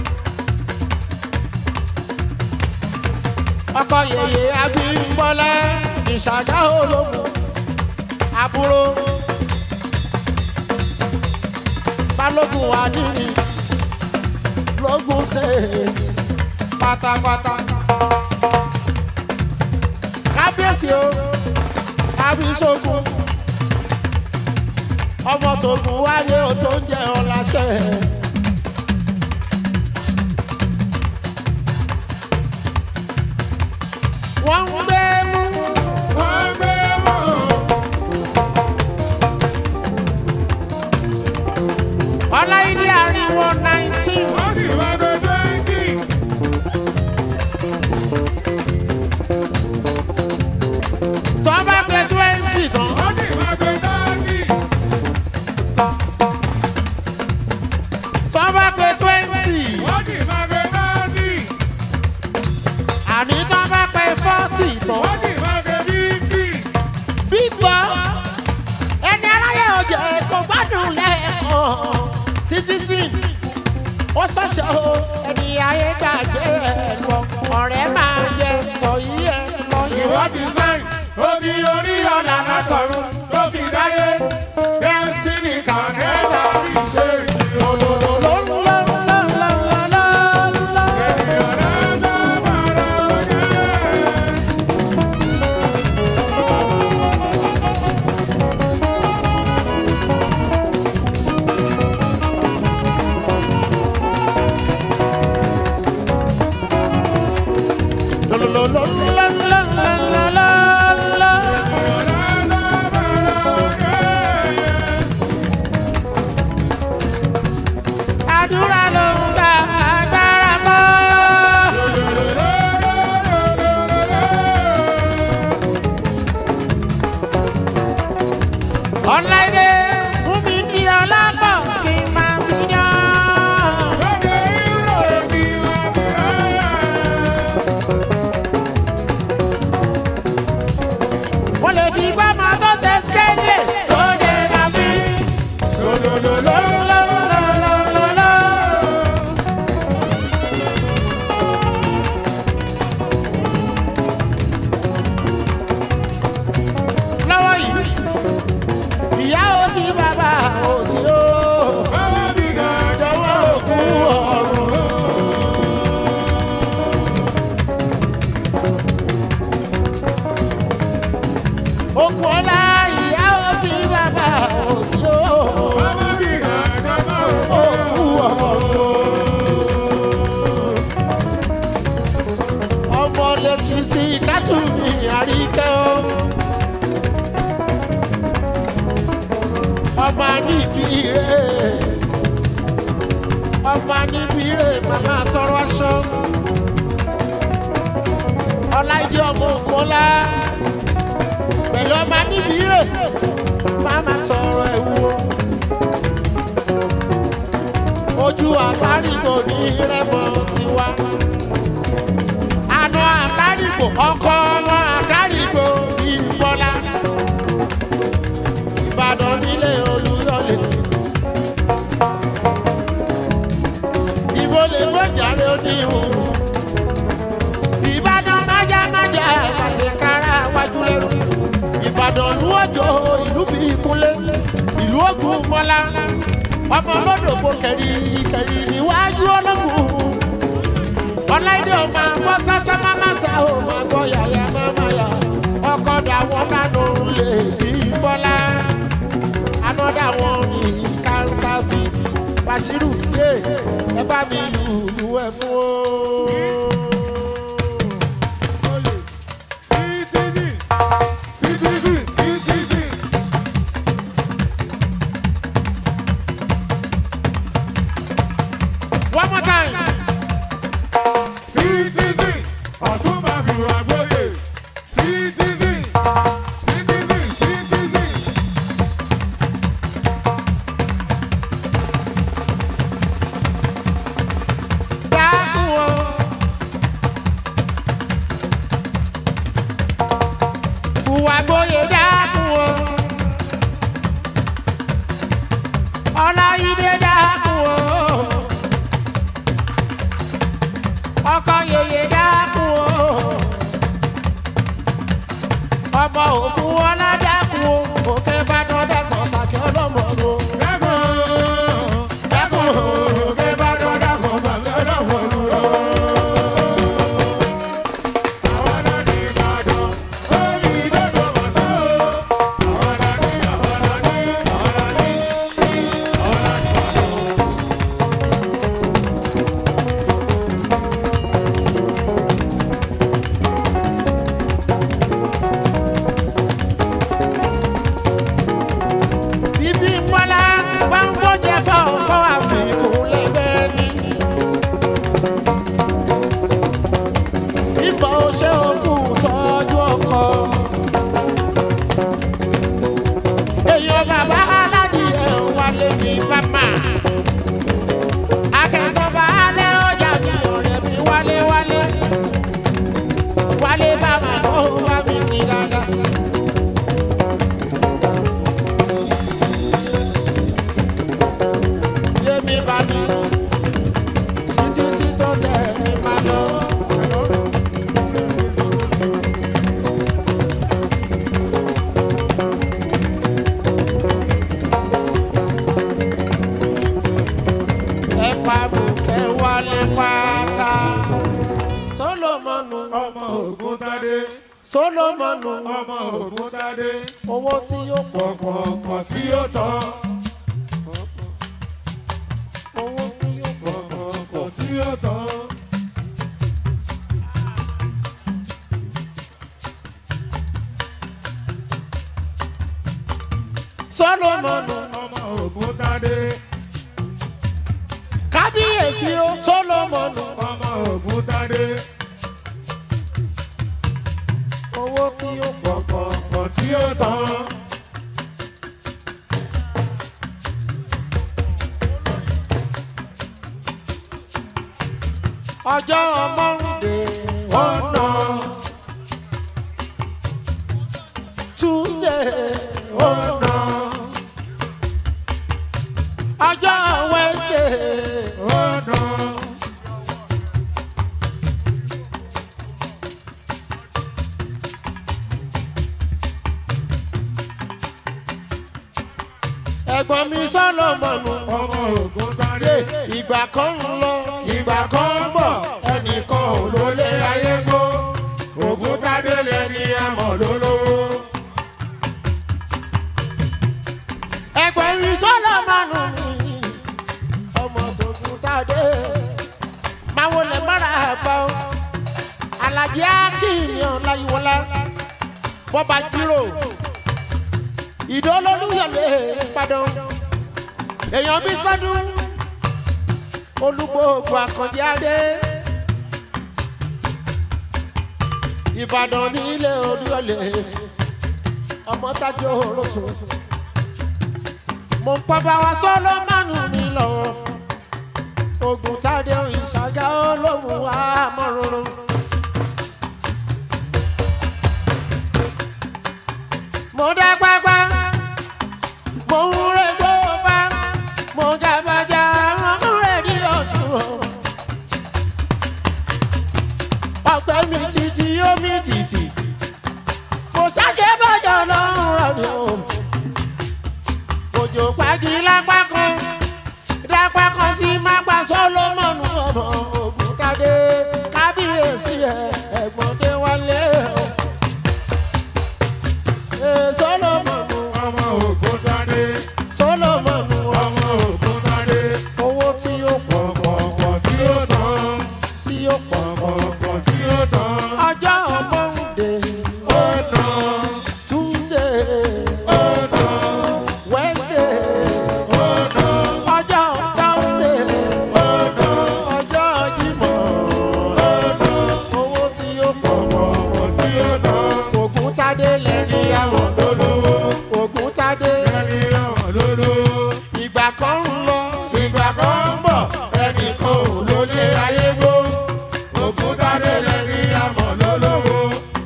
ọkọ yèyé abímbọ́lá ìṣàjá ológun àbúrò balógun adìrí lógún state pátápátá kábíyèsí o kábíyèsógún ọmọ tó gùn wáyé o tó ń jẹ ọ láṣẹ. wọ́n ń gbé mú. wọ́n bẹ̀rù. ọláìdí àríwọ̀ nineteen. wọ́n sì máa gbé twenty. tó bá pé twenty tán. wọ́n sì máa gbé thirty. tó bá pé twenty. wọ́n sì máa gbé thirty. àní tó bá pé forty tán. wọ́n sì máa gbé fifty. bíbọ̀ ẹni aráyé ọjà kò gbádùn lẹ́ẹ̀kan citizen ó ṣọ̀ṣọ́ o ẹni ayé gbàgbé ẹ lọ ọ̀rẹ́ máa yẹ tọ̀yí ẹ lọ ìwọ ti sáìn ó ti orí ọ̀nà látọ̀run tó fi dáyé bẹ́ẹ̀sì ní kàkẹ́tà fi ṣe ìrọ̀lọ́lọ́. ènìyàn náà tó bára ọjọ́. ènìyàn náà tó bára ọba níbi rè màmá tọrọ aṣọ ọláìdí ọmọ òkúnlá pẹ̀lú ọba níbi rè màmá tọrọ ẹ̀wù ojú àkárìgbò ní rẹ́mọ tiwa àna àkárìgbò ọkọ ọmọ àkárìgbò ìbọlá ìbàdàn nílé olúyọlé. ìbò lè gbọ́jàre oníhùn. ìbàdàn májámájá àṣekára wájú lẹ́rù. ìbàdàn ìlú òjò ìlú bíi kúnlé ìlú ògùn mọ́lá. ọmọ olódògbò kẹrìrì kẹrìrì níwájú ológun. ọláìdé ọmọ àbọ̀ sásá máma sá ò máa gbọ́ yàyà máma yà. ọkọ̀ dàwọ́ kánú lè bí bọ́lá. another one is counterfeit. Bashiru yé ẹ bá mi lùlù ẹ fún o. Citizen, citizen, citizen. One more time. Citizen, ọ̀túnba fi wà gbóyè. Citizen, citizen, citizen. Dákun o. Fùwàgbóyè dákun o. Ọláyídé dákun o. Ọkọ yèyé dákun o. Ọmọ òkú ọlá dákun o. Òkè Ìbàdàn dẹ́kun sàkẹ́ ọlọ́mọ o. Dákun, dákun, òkè Ìbàdàn dákun, sàlẹ̀ dákun lù ọ́. Àwọn náà ní Ìbàdàn, ó ní ìdókòwò wá sí o. Àwọn náà ní, àwọn náà ní, àwọn náà ní, àwọn náà ní Ìbàdàn. Ibi ńwọ́lá bá ń gbọ́jẹ fọ́ọ̀kọ́ àfikún lẹ́gbẹ́ ni. Ìbọn ṣé òkú tọ́jú ọkọ. Èèyàn bàbá aládìyẹ wálé mi bàmà. Akẹ́sọ̀bà alẹ́ ọjà mi ọ̀rẹ́ mi wálé wálé. Wálé bàmà ó bá mi ní dáadáa. Yémi bá mi, títí sí tó tẹ̀ mí máa lọ. Ẹ pa bùkẹ́ wálé pátá. Sólómọ́nù, Ọmọ Ògúntádé, Sólómọ́nù, ọmọ Ògúntádé, owó tí yóò pọ̀, kọ̀kọ̀ọ̀kọ̀ tí ó tọ́, owó tí yóò pọ̀. kọ̀kọ̀ọ̀kọ̀ tí ó tọ́. Sólómọ́nù, Ọmọ Ògúntádé, kábíyèsí o, Sólómọ́nù, ọmọ Ògúntádé, owó tí yóò pọ̀. kọ̀kọ̀ọ̀kọ̀ tí ó tọ́. ọjọ́ mọ́rùndé ọ̀nà túndé ọ̀nà ọjọ́ wẹ́ndé Ọ̀nà ẹ̀gbọ́n mi sọ́lọ́mọ̀nù ọmọ Ògúntádé, ìgbà kan ń lọ ìgbà kan ń bọ̀ ẹnìkan ò lólé ayé gbó. Ògúntádé lẹni àmọ̀ lólówó. ẹ̀gbọ́n mi sọ́lọ́mọ̀nù mi ọmọ tòkun tàdé máa wọlé mọ́ra àgbà o alájí akínyàn láyíwọlá bọ́ba jírò ìdólólúyọ̀lé padà èèyàn bí sọ́dún olúgbòògbò àkànjẹ adé ìbàdàn nílé oríọlẹ ọmọ tájọ olóṣùn mo ń pọ́ bá wa sọ́lọ́mánù mi lọ́wọ́ ogun tádé ìṣàjà olóhùn wa mọ́rọ́rọ́. mo dá pápá mo ń rẹ tó bá mo jàbàjá mo ń rẹ ní ọ̀ṣun. ọ̀pẹ mi títí omi títí kò ṣàjẹ́ bọ́jọ́ lọ́rùn rọ̀ ni o. òjò pàgì lápá kan dápá kan sí mápá sólómọ́nù ọmọ ògùntàdé kábíyèsí ẹ̀ ẹ̀gbọ́n dé wálé o. Ee, sólómọ́nù ọmọ ògúntadé sólómọ́nù ọmọ ògúntadé owó tí ó pọ̀ pọ̀pọ̀ tí ó tán tí ó pọ̀ pọ̀pọ̀ tí ó tán ọjọ́ mọ́ndé ó tán túndé ó tán wẹ́ndé ó tán ọjọ́ táwùndé ó tán ọjọ́ jímọ̀ ó tán owó tí ó pọ̀ pọ̀pọ̀ tí ó tán ògùntàdé lẹ́ni àwọn lólówó ògùntàdé ẹni àwọn lólówó. ìgbà kan ń lọ ìgbà kan ń bọ̀ ẹnìkan ò lólé ayé gbó òkúta délẹ̀ ní àmọ̀ lólówó.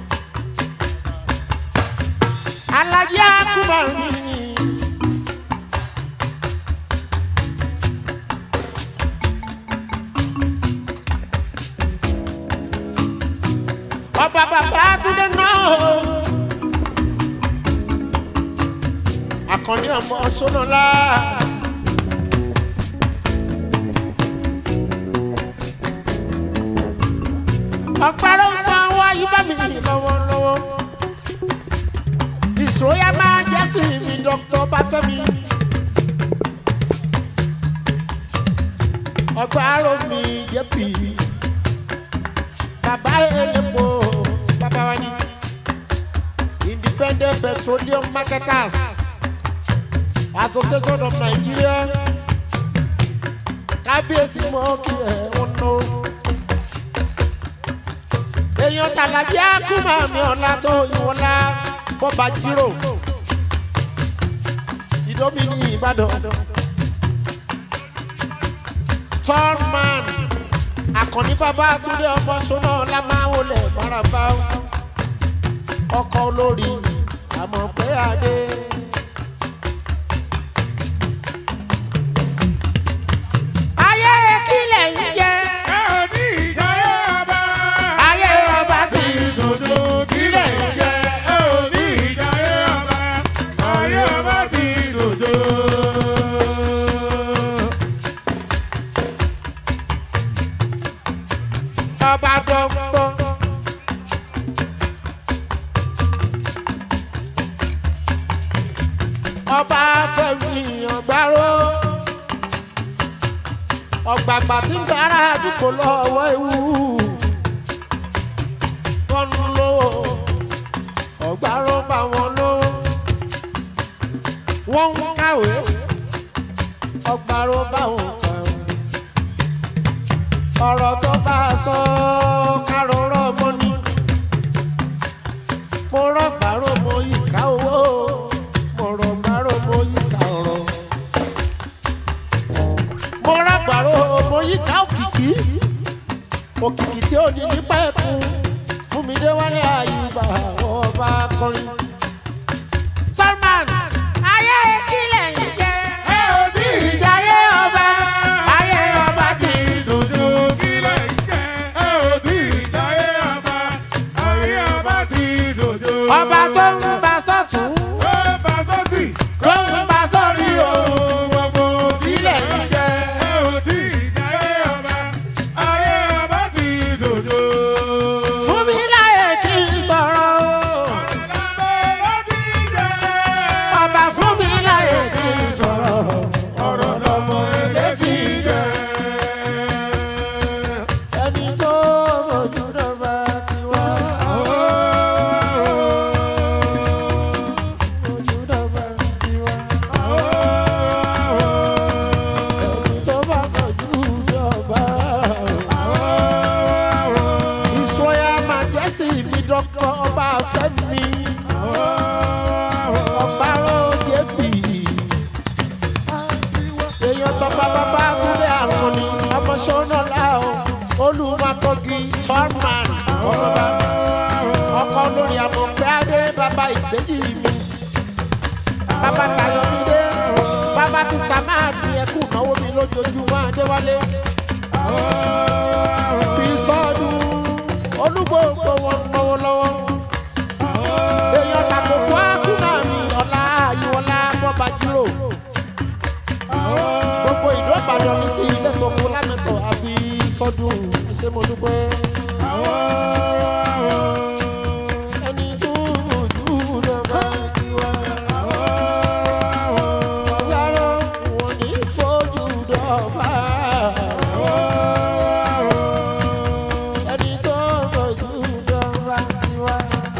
alájí àkùbà mi. ọba bàbá túndé náà akọni ọmọ sọnọlá. ọ̀pẹ̀rẹ̀ ń san owó ayúbá mi lọ́wọ́lọ́wọ́ ìṣòyà máa jẹ́ sí mi dr bafẹ́mi. ọgbà aró mi yẹ pì í bàbá elépo bàbá wa ni independent petroleum marketers association of nigeria kábíyèsí mọ́ kí ẹ̀ wọ́n ná èèyàn tàlàjì àkùmá mi ọ̀la tó ìwọ̀nla bọ́ba jírò ìdómi ní ìbàdàn tọ́rman àkànní bàbá túndé ọmọ sọ́nà lámáwọlé maraba ọkọ̀ olórí àmọ̀ pé adé. ayé kílẹ̀ ń jẹ́ ẹ ò ní ìjayé ọba. ayé ọba ti dòdò kílẹ̀ ń jẹ ẹ ò ní ìjayé ọba. ayé ọba ti dòdò. ọba dọ́gbọ́. ọba fẹmi ọgbàrò ọgbàgbà tí ń bára àdúgbò lọ́wọ́ ewu tọ́nu lówó ọgbàrò bá wọn lówó wọ́n ń kàwé ọgbàrò bá wọn kàwé ọ̀rọ̀ tó bá a sọ kárọ̀rọ̀ mọ́ ni mo rọ̀gbàrò mo yìí ká owó mo rọ̀gbàrò mo yìí ká ọ̀rọ̀ mo rọ̀gbàrò mo yìí ká òkìkí òkìkí tí ó ní nípa ẹ̀kún fún mi dé wálé àyùbá ọba akọrin. Salman ayé kílẹ̀ ń jẹ́ ẹ ò ní ìjayé ọba ayé ọba ti dòdò kílẹ̀ ń jẹ ẹ ò ní ìjayé ọba. ayé ọba ti dòdò. ọba tó ń bá sọ́tún ó bá sọ́sì. tó ń bá sọ́rí o. gbogbo Kílẹ̀ ń jẹ. ẹ ò tí ì dáyé ọba ayé ọba ti dòdò. fún mi láyè kí n sọ̀rọ̀ o. lábẹ́ fẹ́mi ọ̀párọ̀ jẹ́pì èèyàn tọpa bàbá túnde àrùn ni ọmọ sọ́nà láò olùmọ̀kọ́gì tọ́rman ọmọba ọkọ lórí àmọ̀pẹ́ adé bàbá ìgbéjì mi bàbá tayọ̀mídé bàbá ti sàmáàdì ẹkú náwó mi lójoojúmọ́ adéwálé bí sọ́ọ̀dún olúgbòǹgbò wọn náwó lọ́wọ́ èèyàn tàkókò ákúnà mi ọ̀la àyíwọlá bọ́ba jírò gbogbo ìlú ìbàdàn mi ti ilé tó kú lámẹ́tọ̀ àbí sọ́dún ṣé mo dúpẹ́. ẹni tó ojú rẹ̀ máa ti wá. ọ̀yàrá wọn ní fojú dọ̀bà. ẹni tó ojú dọ̀bà ti wá.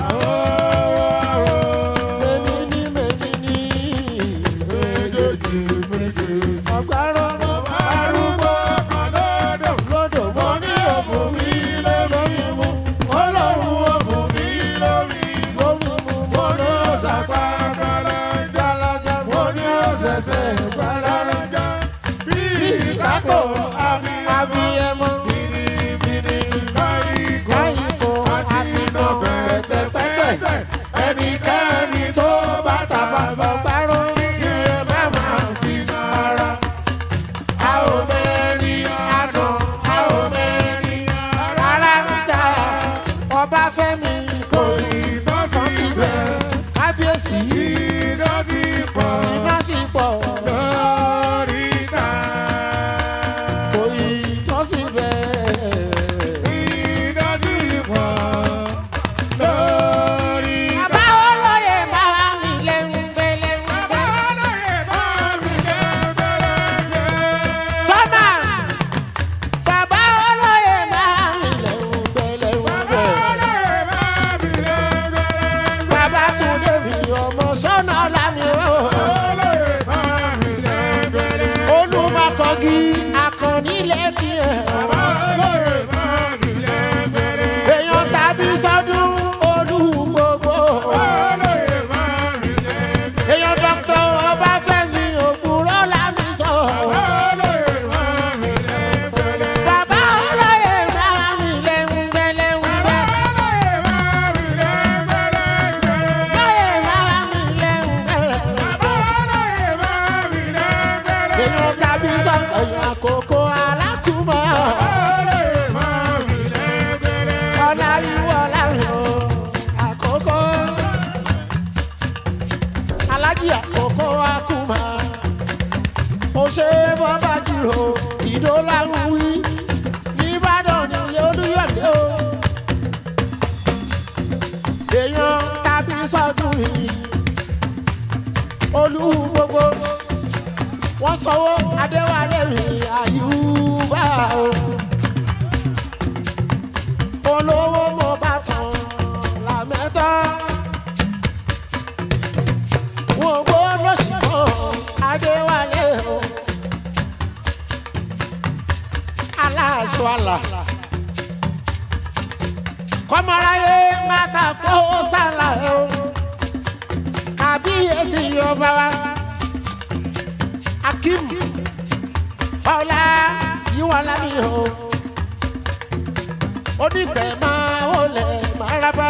mẹ́ni ní mẹ́ni ní méjèèjì méjèèjì. ọ̀gbárọ̀ arúgbó lọ́dọ̀ mọ́ ní òkú mi lórí mu ọlọ́run òkú mi lórí lórí mu mo ní ọ̀sàpá gbalaja mo ní ọ̀sẹ̀sẹ̀ gbalaja bí ìkákò abiyẹmọ káyìkò àti nà pẹ̀tẹ̀pẹ̀tẹ̀ ẹnikẹ́ni tó bá tàbá bọ̀ gbárò yẹ má máa fi ara a ò mẹ́rin àná a ò mẹ́rin rárá ń ta ọba fẹ́mi kò ní tán síbẹ̀ kábíyèsí iná sì pọ̀ kò ní tán síbẹ̀. bàbá olóye máa mi lẹ́hìn gbẹ́lẹ́hìn tọ́mà bàbá olóye máa mi lẹ́hìn gbẹ́lẹ́hìn bàbá tún débi ọmọ sọ́nà lámì ó. olùmọ̀kọ́gí akọni lẹ́kì ẹ̀. èèyàn tàbí sọ́dún olú gbogbo. èèyàn dọ́kítọ̀ ọbáfẹ́mi òkúrọ́ lámì sọ. bàbá olóye máa mi lẹ́hìn gbẹ́lẹ́hìn gbẹ́. olóye máa mi lẹ́hìn gbẹ́lẹ́hìn. èèyàn tàbí sọ́dún àkókò alákùmọ̀. ọ̀la ìwọ̀ láàrin o àkókò alájí àkókò akúmọ̀ ó ṣe bọ́bá jùlọ ìdó lárùn wí nìbàdàn nílé olúyọ̀lé o èèyàn tàbí sọ́dún yìí olú gbogbo wọ́n sanwó adéwálé mi àyùbá o olówó mo bá tán làmẹ́tọ́. wọ́n gbọ́ lọ́sibọ̀ adéwálé o. aláṣọ àlà. kọ́mọ́ráyé máa ta kó sálà o. kábíyèsí ọba wa. akim ọlá yíwọ́n lábí o onígbẹ̀ máa ó lẹ̀ máa rábá.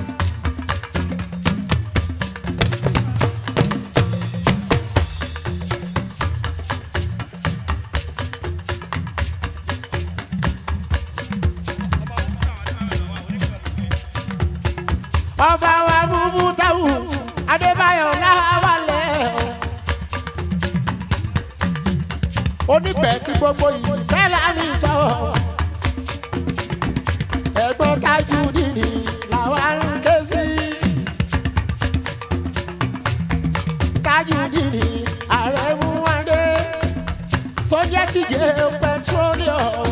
ọba wa búbú táwù adébáyọ̀ láwálẹ̀. onígbẹ̀ tí gbogbo yìí bẹ́ẹ̀ lánìí sọ̀rọ̀ ẹ̀gbọ́n tájú nìní làwa ń ké sí. tájú nìní ààrẹ mú wáńdé tó jẹ́ tíjẹ́ pẹtrólíọ̀mù.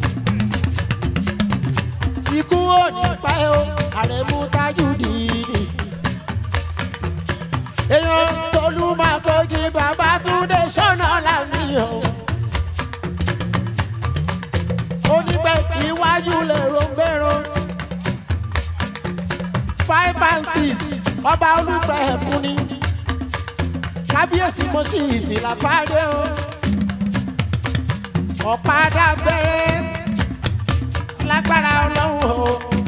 ikú ò ní pa ẹ́ o ààrẹ mú tájú nìní. èèyàn tolú máa kojú bàbá túndé sọ́nà lámìyàn. oníbẹ̀ iwájú lè ro gbèrò five ọba olùfẹ́ ẹ̀kú ni kábíyèsí mo sì ìfìlà fáadé o ọ̀padà bẹ̀rẹ̀ lágbára ọlọ́run o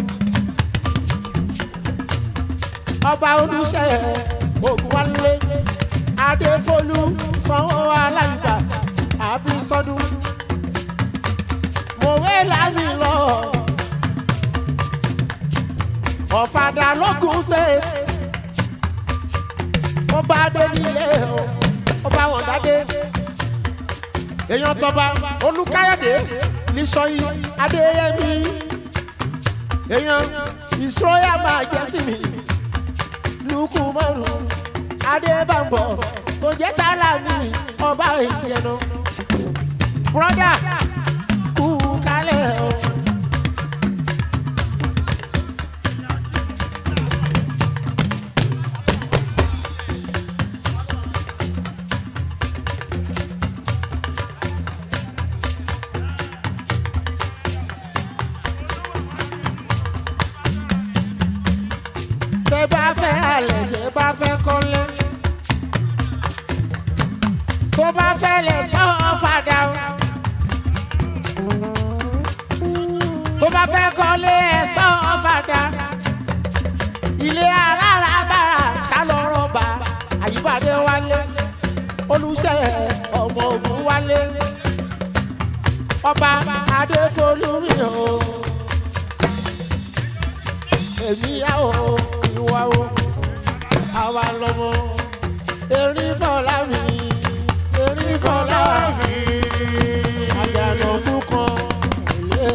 ọba olùṣẹ́ ògùnwálé adéfólú sanwó aláìgbà àbísọdún mòwe lámì lọ ọ̀fadà lókun state ó bá dé nílé o ó bá wọn dádé èèyàn tọba olùkáyọ̀dé nísọyí adéyẹmí èèyàn ìṣòyà máa jẹ́ sí mi lukú márùn adébàbọ̀ tó jẹ́ sálàmì ọba ìyẹnu broda kú kálẹ̀ o. tẹ bá fẹ́ alẹ̀ tẹ bá fẹ́ kọ́lé tó bá fẹ́ lẹ̀ sọ́ọ́ fàdà o tó bá fẹ́ kọ́lé ẹ̀ sọ́ọ́ fàdà ilé alára bára ká lọ́rọ̀ bá àyíbádé wálé olùṣẹ́ ọmọ ogun wálé ọba adéfolúmi o èmi yá o ìwà o àwa lọmọ erin fọlá mi erin fọlá mi àjànàkú kan ilé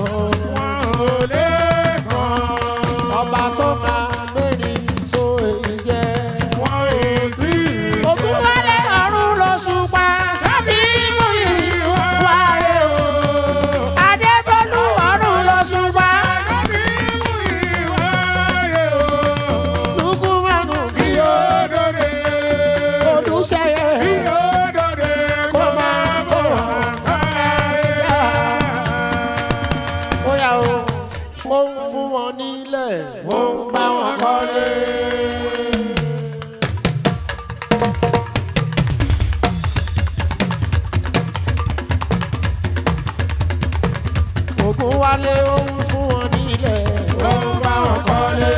kan ọba tó máa mẹ́rin so èyí jẹ́. ògùn wálé ọ̀run ló ṣùpá sátì mú yìí wáyé o adébólú ọ̀run ló ṣùpá lukumanu bí o olùṣeyẹ kó máa bọ̀ yá. ó yà o ó ń fún wọn nílẹ̀ ó ń bá wọn kọ́lé. ògùn wálé ó ń fún wọn nílẹ̀ ó ń bá wọn kọ́lé.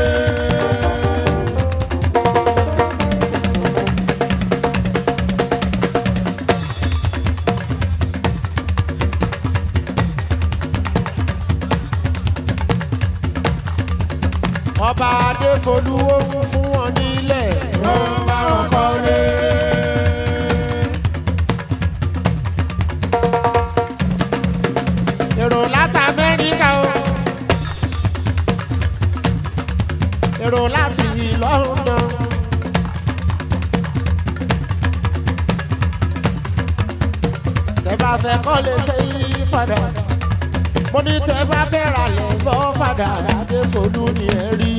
ọba adéfolú ó ń fún wọn nílẹ̀ ó ń bá wọn kọ́lé. èrò láti amẹ́ríkà o èrò láti london. tẹ bá fẹ́ kọ́lé sẹ́yìn padà mo ní tẹ bá fẹ́ ra lẹ̀ lọ́ fàdà adéfolú ni ẹ rí.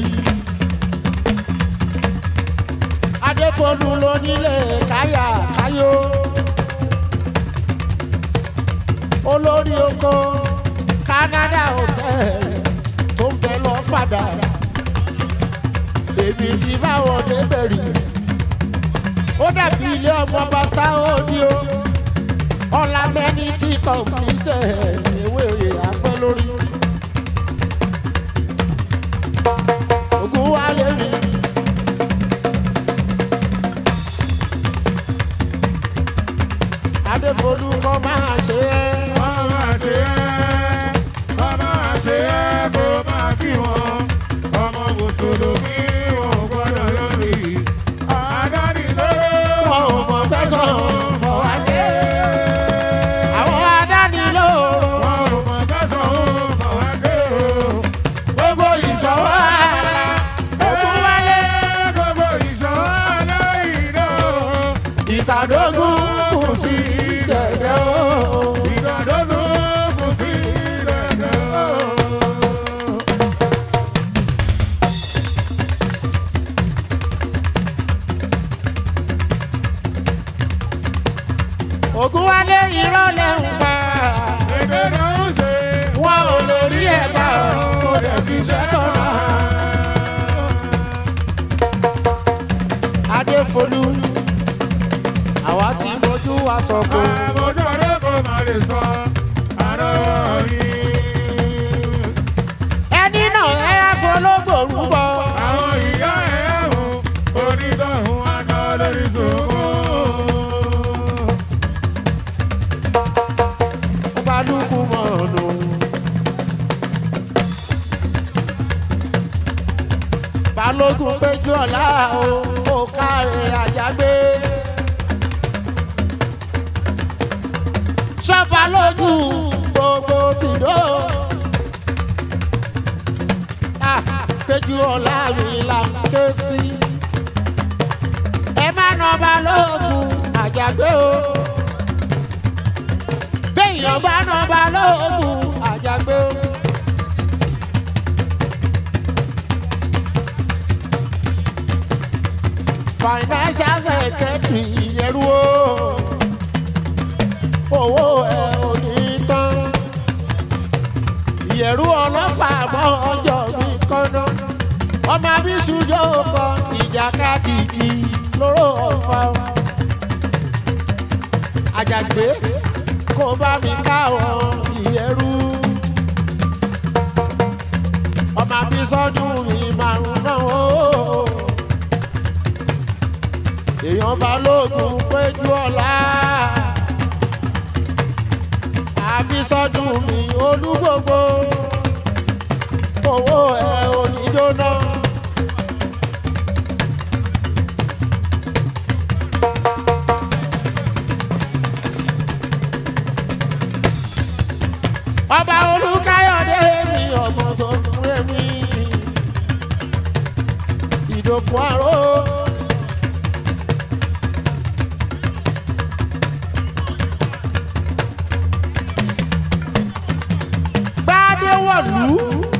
adéfolú ló nílé káyà káyó. olórí oko canada hotel tó ń bẹ lọ fàdà. èmi ti báwọn débẹ̀ rí. ó dàbí ilé ọmọ bàṣá òdi o ọ̀làmẹ́ni tí kọ̀m̀pútẹ̀ ewé oyè apẹ́ lórí. Ògùn wa lé mi. Adéfolú kọ́ máa ṣe é. Mùsùlùmí wọn ò gbọ́dọ̀ lórí. Àdánilóró Wọn ò mọ̀ tẹ́sán bọ̀ wá jẹ́. Àwọn adánilóró wọn ò mọ̀ tẹ́sán ó bọ̀ wá dé o. gbogbo ìṣọwọ́ ara. Ògùn wálé Gbogbo ìṣòro aláìná o. ìtàdógún kù sí dẹ̀dẹ̀ o. Ìgbàdógún kù sí dẹ̀dẹ̀ o. àkọ́kọ́. àmójú ọ̀rẹ́ kò má lè sọ àrọ́wọ́ yìí. ẹni náà ẹ á fọlọ́gbò rúbọ. àwọn ìyá ẹ̀ ẹ̀hún onítọ̀hún aná lórí sòkò. balùkù mọ̀ọ́nù. balógun péjú ọ̀la o ó káre àjàgbé. sọ́fà lójú gbogbo tìdó. Ah, péjú ọ̀la mi là ń ké sí. ẹ má nà balógun àjàgbé o béèyàn bá nà balógun àjàgbé o. financial secretary yẹrù o owó ẹ ò ní tán yẹrù ọlọ́fà mọ́ ọjọ́ mi kọ́nà ọmọ abisu yóò kọ ìjàkadì kì lóró ọ̀fà o. àjàgbé kó bá mi káwọn ìyẹrù ọmọ abisọdún mi márùn náà o èèyàn balógun péjú ọ̀la àbísọ́dún mi olúgbogbo owó ẹ oníjóná. ọba olùkáyọ̀dé mi ọmọ tó kúrẹ́ mi ìdòkun àrò. gbadewọ̀lú.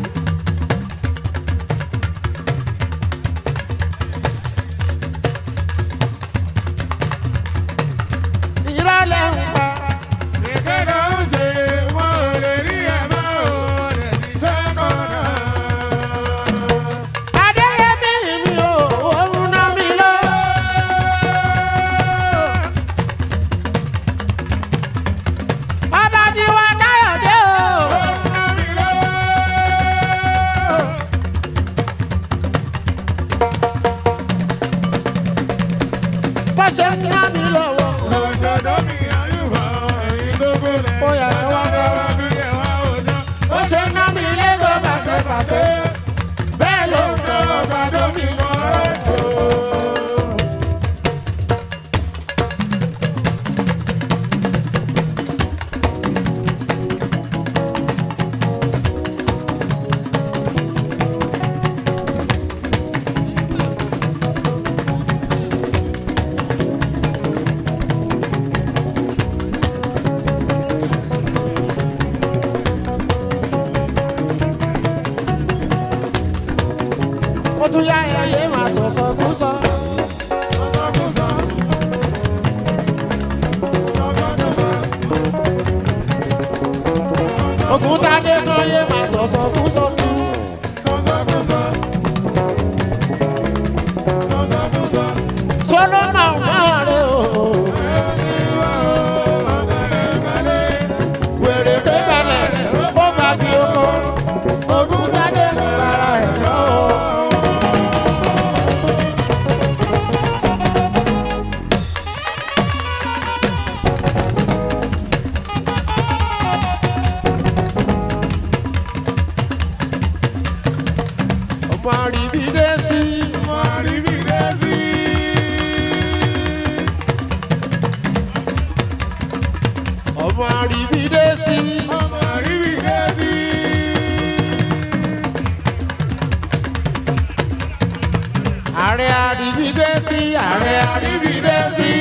ìrọ̀lẹ́ ń pa ìkéde oúnjẹ wọn ò lè rí ẹ̀ mọ́ ò lè ti sẹ́kọ̀ọ́ náà. adéyẹmí mi ò òun ná mi lọ. ọba tí wá káyọ̀dé o. bó ṣe ń ná mi lọ́wọ́. Ó yá, ẹ wá sọ. bó ṣe ń ná mi lẹ́gọ̀ọ́ pàṣẹpàṣẹ. bẹ́ẹ̀ ló ń tọ́ ọba tó mi mọ́ ẹ̀ tó. ó tún yá ẹyẹ máa sọ̀sọ̀ kú sọ. ògùn tádé kan yé máa sọ̀sọ̀ kú sọ tú. sọlọ́mà máa rẹ o. wèrè kékalẹ̀ ó bá kí o kọ́. ògùn tádé kan lára ẹ̀ lọ́wọ́. ọmọ àríbídé sí ọmọ àríbídé sí ààrẹ àríbídé sí ààrẹ àríbídé sí.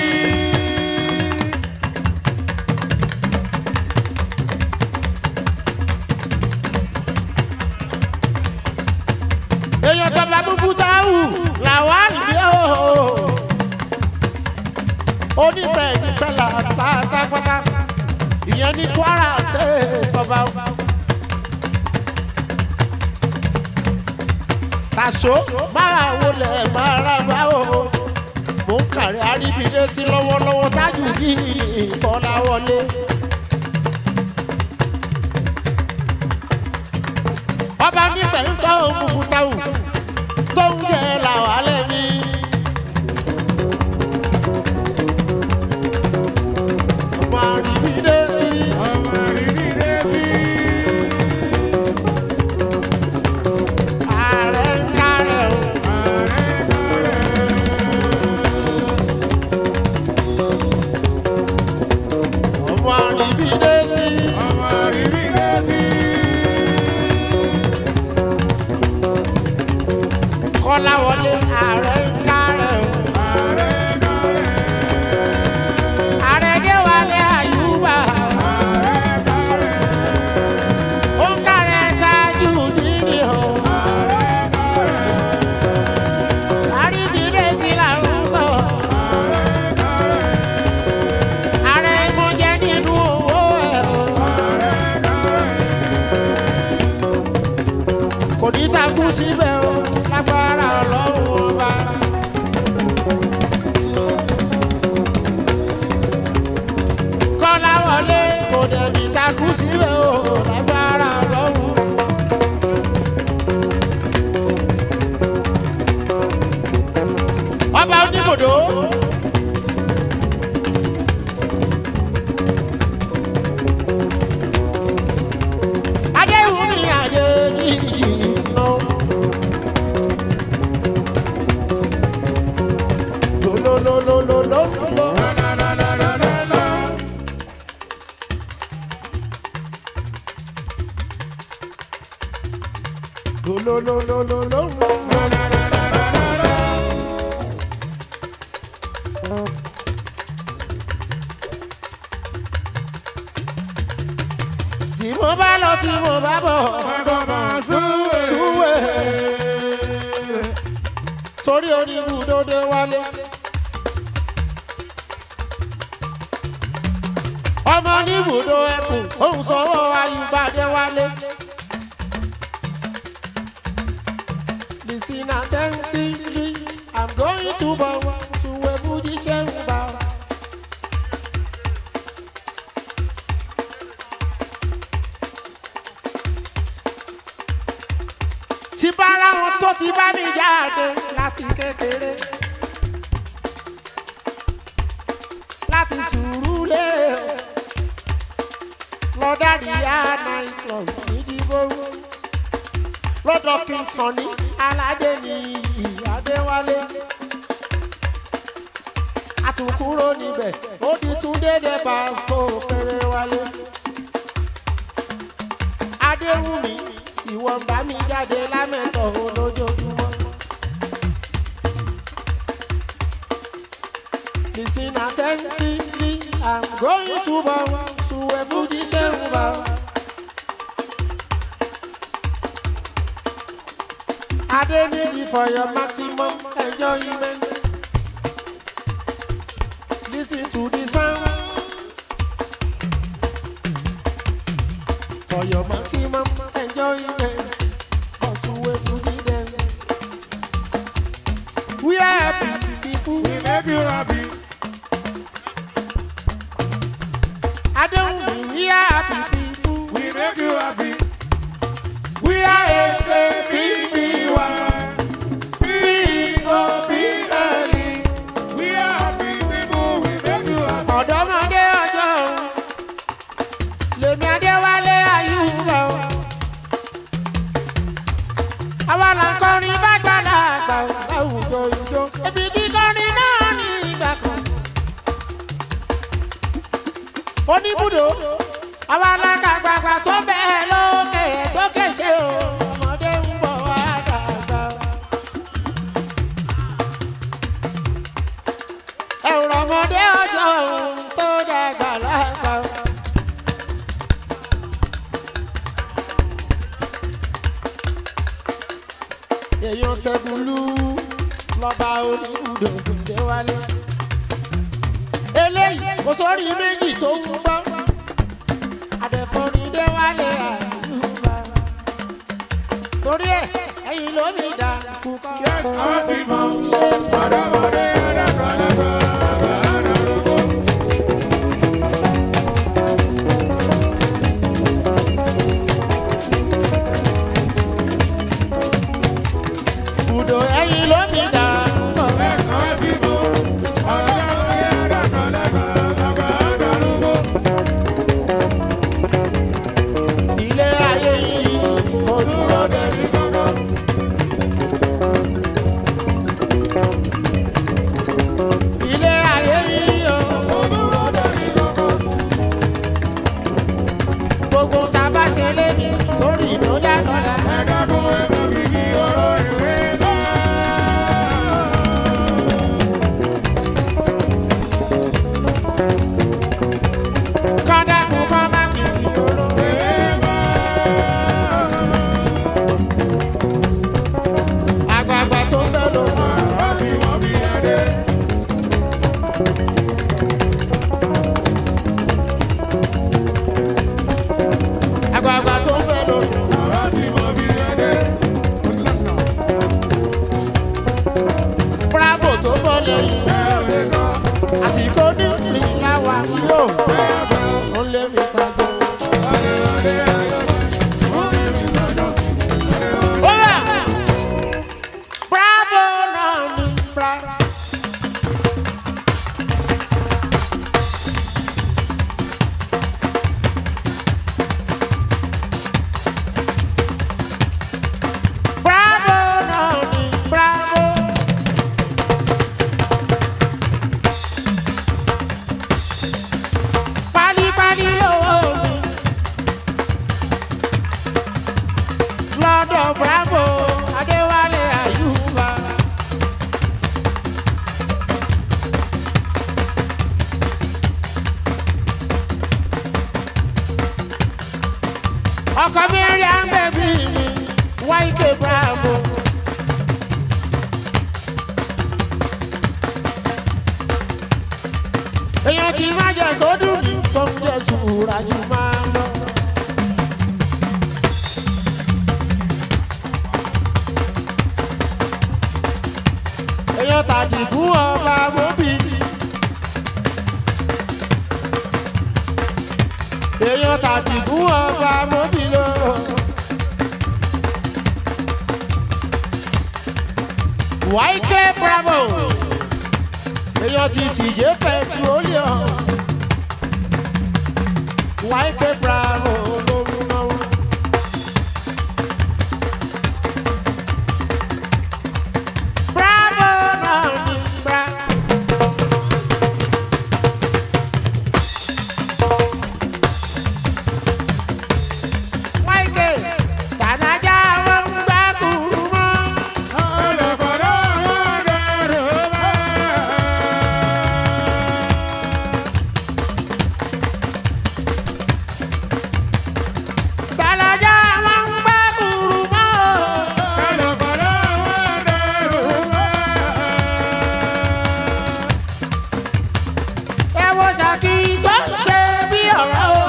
èèyàn tó bá mú fútáwù làwọn àríbí o oníbẹ̀ níbẹ̀ là pátápátá ìyẹn ní kwara ṣe tọba. tàṣó máa wọlé máa ra bá o mò ń kàrí àríbidé sí lọ́wọ́lọ́wọ́ tájù ní ìbọ́lá wọlé. ọba nígbà ń kọ́ òun fún táwù tó ń jẹ́ làwọn alẹ́ mi. ọmọ àríbidé sí. ọmọ rírí létí. ààrẹ ń kárẹ̀ o. ààrẹ kárẹ̀. ọmọ àríbidé sí. ọmọ rírí létí. kọ́lá wọlé ààrẹ ń kárẹ̀ o. ààrẹ kárẹ̀. ààrẹ dé wálé àyùbá. ààrẹ kárẹ̀. ó ń kárẹ̀ tájù nínú o. ààrẹ kárẹ̀. àríbidé sí làwọn sọ. ààrẹ kárẹ̀. ààrẹ mo jẹ nínú owó ẹ̀ o. ààrẹ kárẹ̀. kò ní takú síbẹ̀ o. lágbára ọlọ́run ọba. kọ́lá wọlé kò dẹ̀ ní takú síbẹ̀ o. lágbára ọlọ́run. ọba oníbòdó. adéhùnmí adé ní ìlú. lolololololo. lolololololo. tí mo bá lọ tí mo bá bọ̀ súwé torí oníbùdódé wálé. ọmọ oníbùdó ẹkùn òun sọwọ́ ayùbádé wálé. Listen attentively, I'm going to bow to a Fuji Shemba. tí bá láwọn tó ti bá mi jáde láti kékeré láti sùúrù lérè lọ́dàdí nine club nídìbò lọ́dọ̀ king sunny aládé ní ìyádéwálé àtúnkúrò níbẹ̀ ó di túndé dé basco péré wálé adéwùmí ìwọ ń bá mi jáde lámẹ́tọ̀ lójoojúmọ́. Listen attentively, I'm going to bow to a Fuji Shemba. Adeniji for your maximum enjoyment. Listen to the sound. For your maximum enjoyment. Also a Fuji dance. We are happy people. We make you happy. I don't we are happy people. We make you happy. We are H-A-P-P-Y. P-O-P-L-E. We are happy people. We make you happy. ọ̀dọ́mọdé ọjọ́ òun lèmi adéwálé ayúbọ̀ o. àwa là ń kọrin bágbàlá àgbà láwùjọ ìjọ ebi kíkọrin náà ní ìgbà kan. oníbùdó àwa là ń kàgbàgbà tó bẹ́ẹ̀ lókè tó kéṣe o ọmọdé ń bọ̀ wá dàgbà. ẹ̀rọ ọmọdé ọjọ́ òun tó dàgbà lágbà. èèyàn tẹ̀gùlú lọ́ba oníbùdó déwálé. eléyìí kò sórí méjì tó ń gbọ́ àdẹ̀fọ́ni déwálé àyùbá. torí ẹ̀ ẹ̀yìn ló mi dà kúkọ́. Yes, àwọn ti mọ̀. Ọ̀dọ́mọdé ẹ̀dẹ́gbọ̀lá. mẹ́rin bẹ́bí mi wáìkè bravo. èèyàn kì í má jẹ kó dùn mí tó ń jẹ sùúrà jù máa ń lọ. èèyàn tàdìgún ọba mọ́bí. èèyàn tàdìgún ọba mọ́bí lọ. wáìkè bravo èèyàn ti tìjẹ́ petroleum wáìkè bravo lórí náà. bravo náà ní bravo. wáìkè tànájà wọn ń gbá kúrú mọ́. tànájà wọn ń gbá kúrú mọ́. ẹ wo ṣàkí tó ń ṣe bí ọ̀rọ̀ o.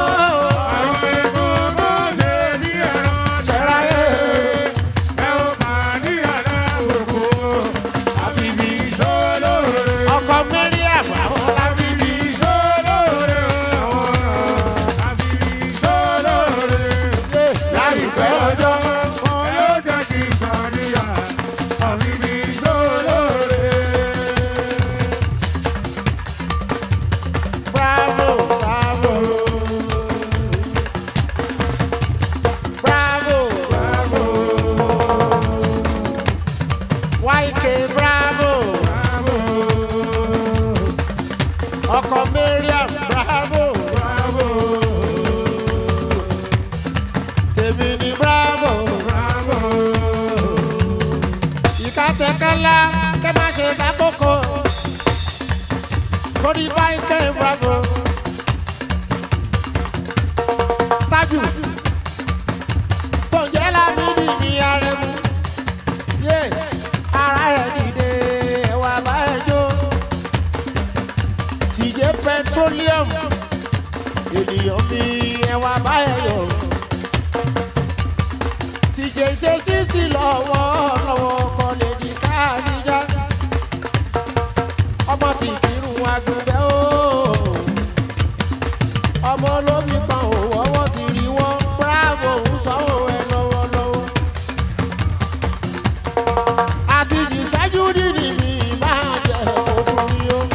ṣẹ̀ráyé ọkọ̀ mẹ́rin àbáwọ̀ láfi lé láìpẹ́ ọjọ́. Bravo, bravo. Bravo, bravo. YK bravo. Ọkọ Mariam bravo. Tèmi ni bravo. Ìka tẹ̀kẹ́lá kẹ́ má ṣe ká kókó. Torí YK bravo. Tájù tó jẹ́ lámìnì ní arẹ̀mú. Yé ara ẹ̀ dìde ẹ̀wà bá ẹ̀ jó. Tìjẹ́ petroleum ènìyàn mi ẹ̀wà bá ẹ̀ yọ̀. Tìjẹ́ ṣe sísì lọ́wọ́ lọ́wọ́ kọ́ lè di káàdìjà. Ọmọ tí kìrù agbègbè o. Ọmọ olómi kan ò wọ́wọ́ ti rí wọ́n. Bravo ń sanwó ẹ lọ́wọ́lọ́wọ́ àti ìṣẹ́jú nínú mi máa jẹ òkùnrin o.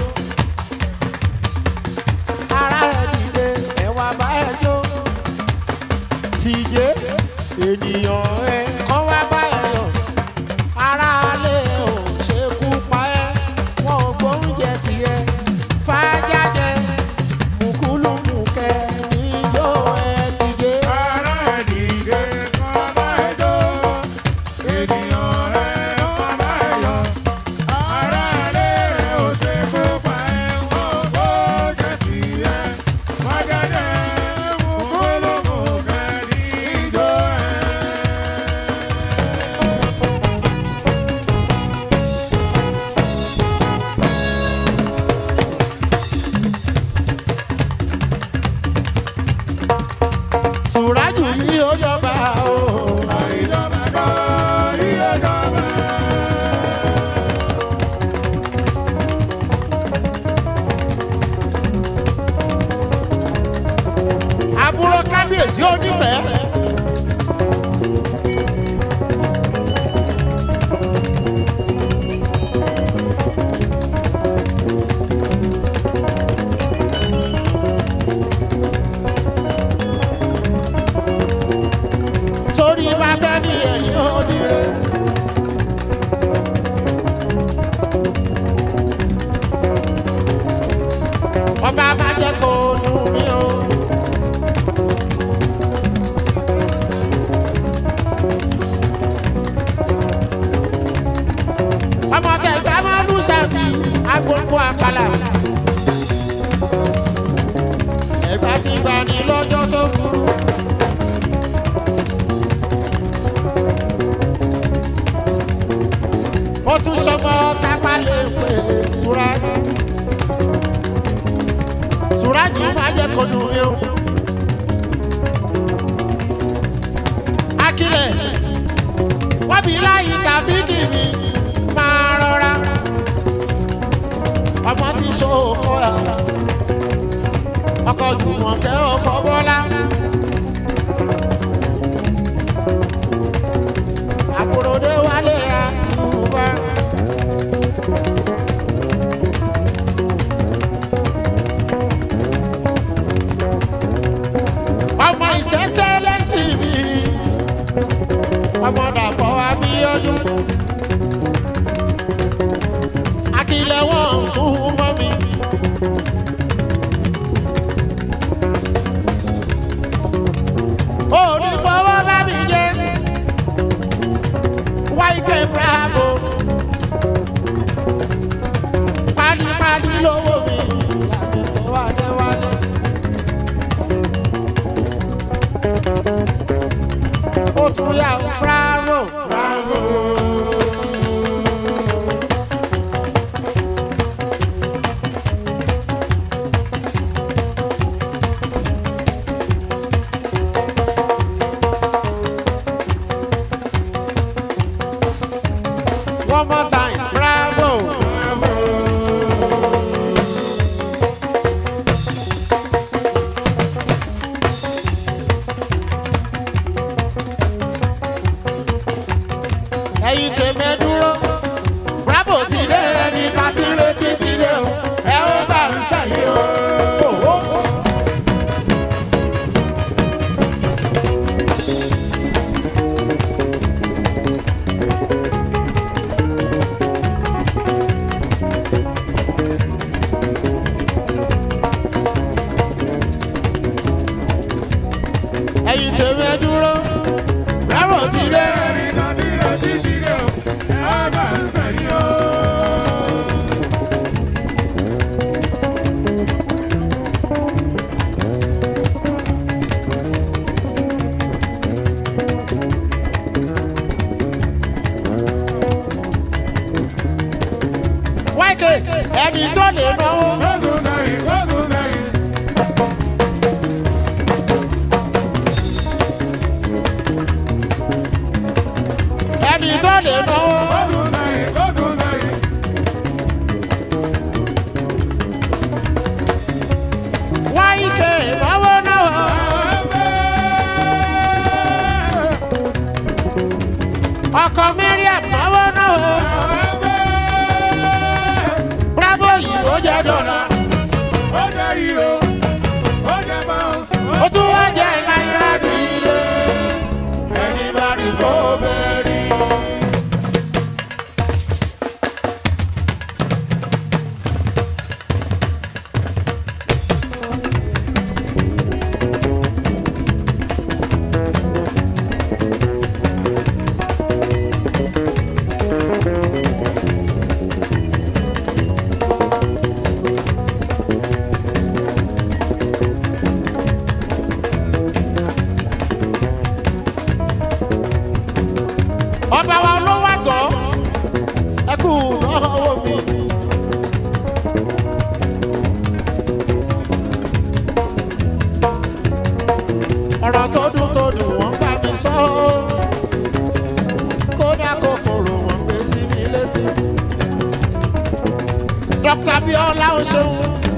ara ẹ̀ dìde ẹ̀wà bá ẹ jó. tìjẹ́ ènìyàn ẹ kọ́ wá bá ẹ yọ. ara alẹ́ ò ṣe kú pa ẹ́ wọn ò gbóúnjẹ tiẹ̀ fàájájẹ mùkúlùmùkẹ́ níjó ẹ tìjẹ́. Sùrájù yìí ó jọba o. àbúrò kábíyèsí onífẹ̀. torí bàbá ní ẹ̀yìn òdìrẹ. ọba má jẹ́ kó nù mí o. ọmọ tẹ̀gbẹ́ máa lù sàfì agbóngbó àkàlà. ẹ̀gbá ti gbà ní lọ́jọ́ tó burú. ó tún ṣọmọ tápá lè pè Súrájì Súrájì máa jẹ́ kọ́nù mi o. Akílẹ̀ wọ́n bí láyé tàbíkì mi máa rọra ọmọ tí ṣòkò ẹ̀ ọkọ̀ jùmọ̀kẹ́ ọkọ̀ bọ́lá. àbúròdé wálé àyùbá. ọmọ ìṣẹ́ṣẹ́ lẹ́sìn mi ọmọ dàpọ̀ abíọ́dún. akílẹ̀ wọn sún mọ́ mi. òní fọwọ́ bá mi jẹ́ wáìkẹ́ bravo pálípálí lówó mi làbí tó wálé wálé. ó tún yà ó bravo bravo. One more time, bravo. ẹ̀yin tèmi dúró bravo ti dé ẹni ká ti retí ti dé o ẹ ó bá ń sẹ́yìn o. Owó. ẹ̀yin tèmi dúró bravo ti dé wáìkè ẹni tó lè náwó. ẹni tó lè náwó. wáìkè náwó náwó. ọkọ Mariam náwó náwó. bravo yìí ó jẹ́ dọ́là. ó tún wá jẹ́ náírà nílé. ẹni bá rí kó bẹ́ẹ̀ rí. ọba wa ló wá gọ́ ẹ kú lọ́wọ́ mi. ọ̀rọ̀ tó dùn tó dùn wọ́n bá mi sọ ọ́ kódà kòkòrò wọn gbé sí mi létí. dókítà bíọ́lá ó ṣeun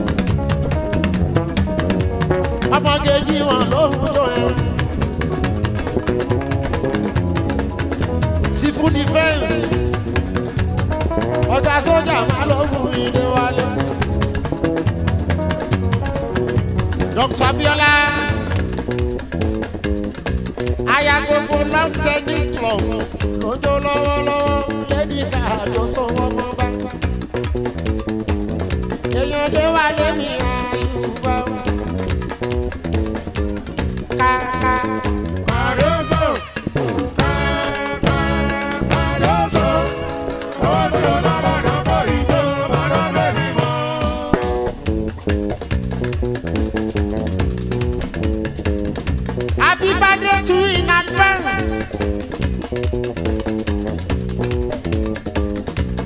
ọmọgéjì wọn ló ń jó ẹ. civil defence ọ̀gá sójà máa lọ mú mi dé wálé. Dr. Biola aya gbogbo long tennis club lójó lọ́wọ́lọ́wọ́ lẹ́ni ká àjọ sanwó ọmọ bá. èèyàn dé wálé mi àyùbá. Ká ká. Happy birthday to you in advance.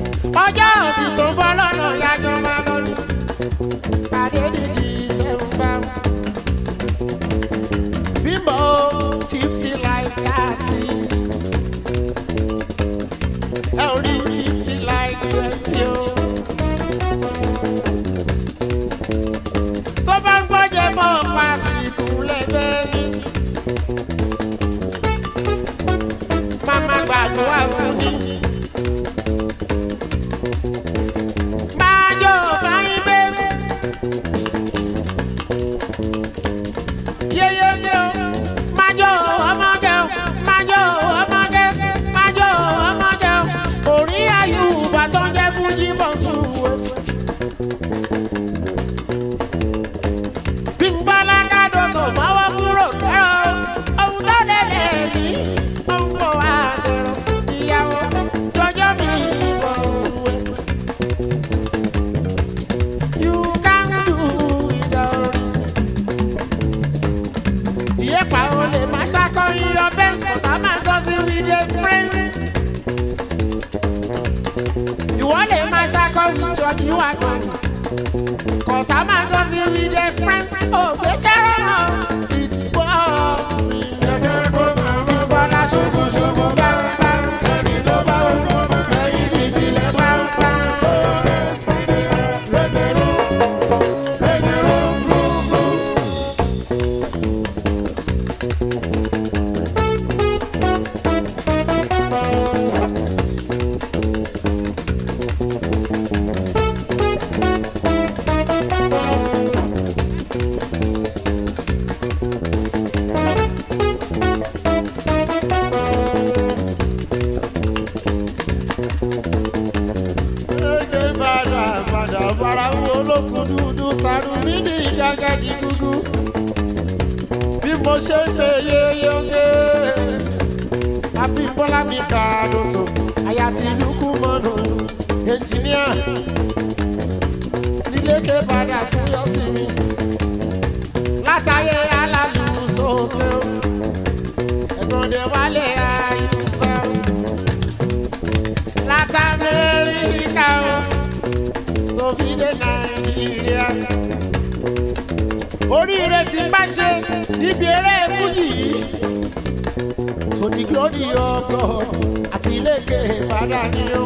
wà gan. Kọ̀tà máa gọ́ sí with a friend. Ògbésẹ́ rọrùn. It's boring. Ẹgbẹ́ kó máa mú Bọ́lá ṣubú ṣubú bá ń bá. ẹni tó bá wù kó máa ẹyin ti dilẹ̀ bá ń bá. Lẹ́gbẹ̀rún lẹ́gbẹ̀rún gbùgbù. Ege padà padà bára wo olókùn dúdú sàrù mí ní ìjàgàdì gúgú. Bí mo ṣe ń ṣe yeyonge, Abímbọ́lá mi kà lóso, àyà ti lukú mọ́nu, ẹnjìníà. Níléke padà tún yọ sí mi. Látàyé alálùú sókè o, ẹ̀gbọ́n dẹ̀ wálé ayúbá o láti amẹ́ríkà o tó fi dé nàìjíríà. oríire tí bá ṣe níbi eré fújì yìí tó di glory of God àti iléeké ìbàdàn ni ó.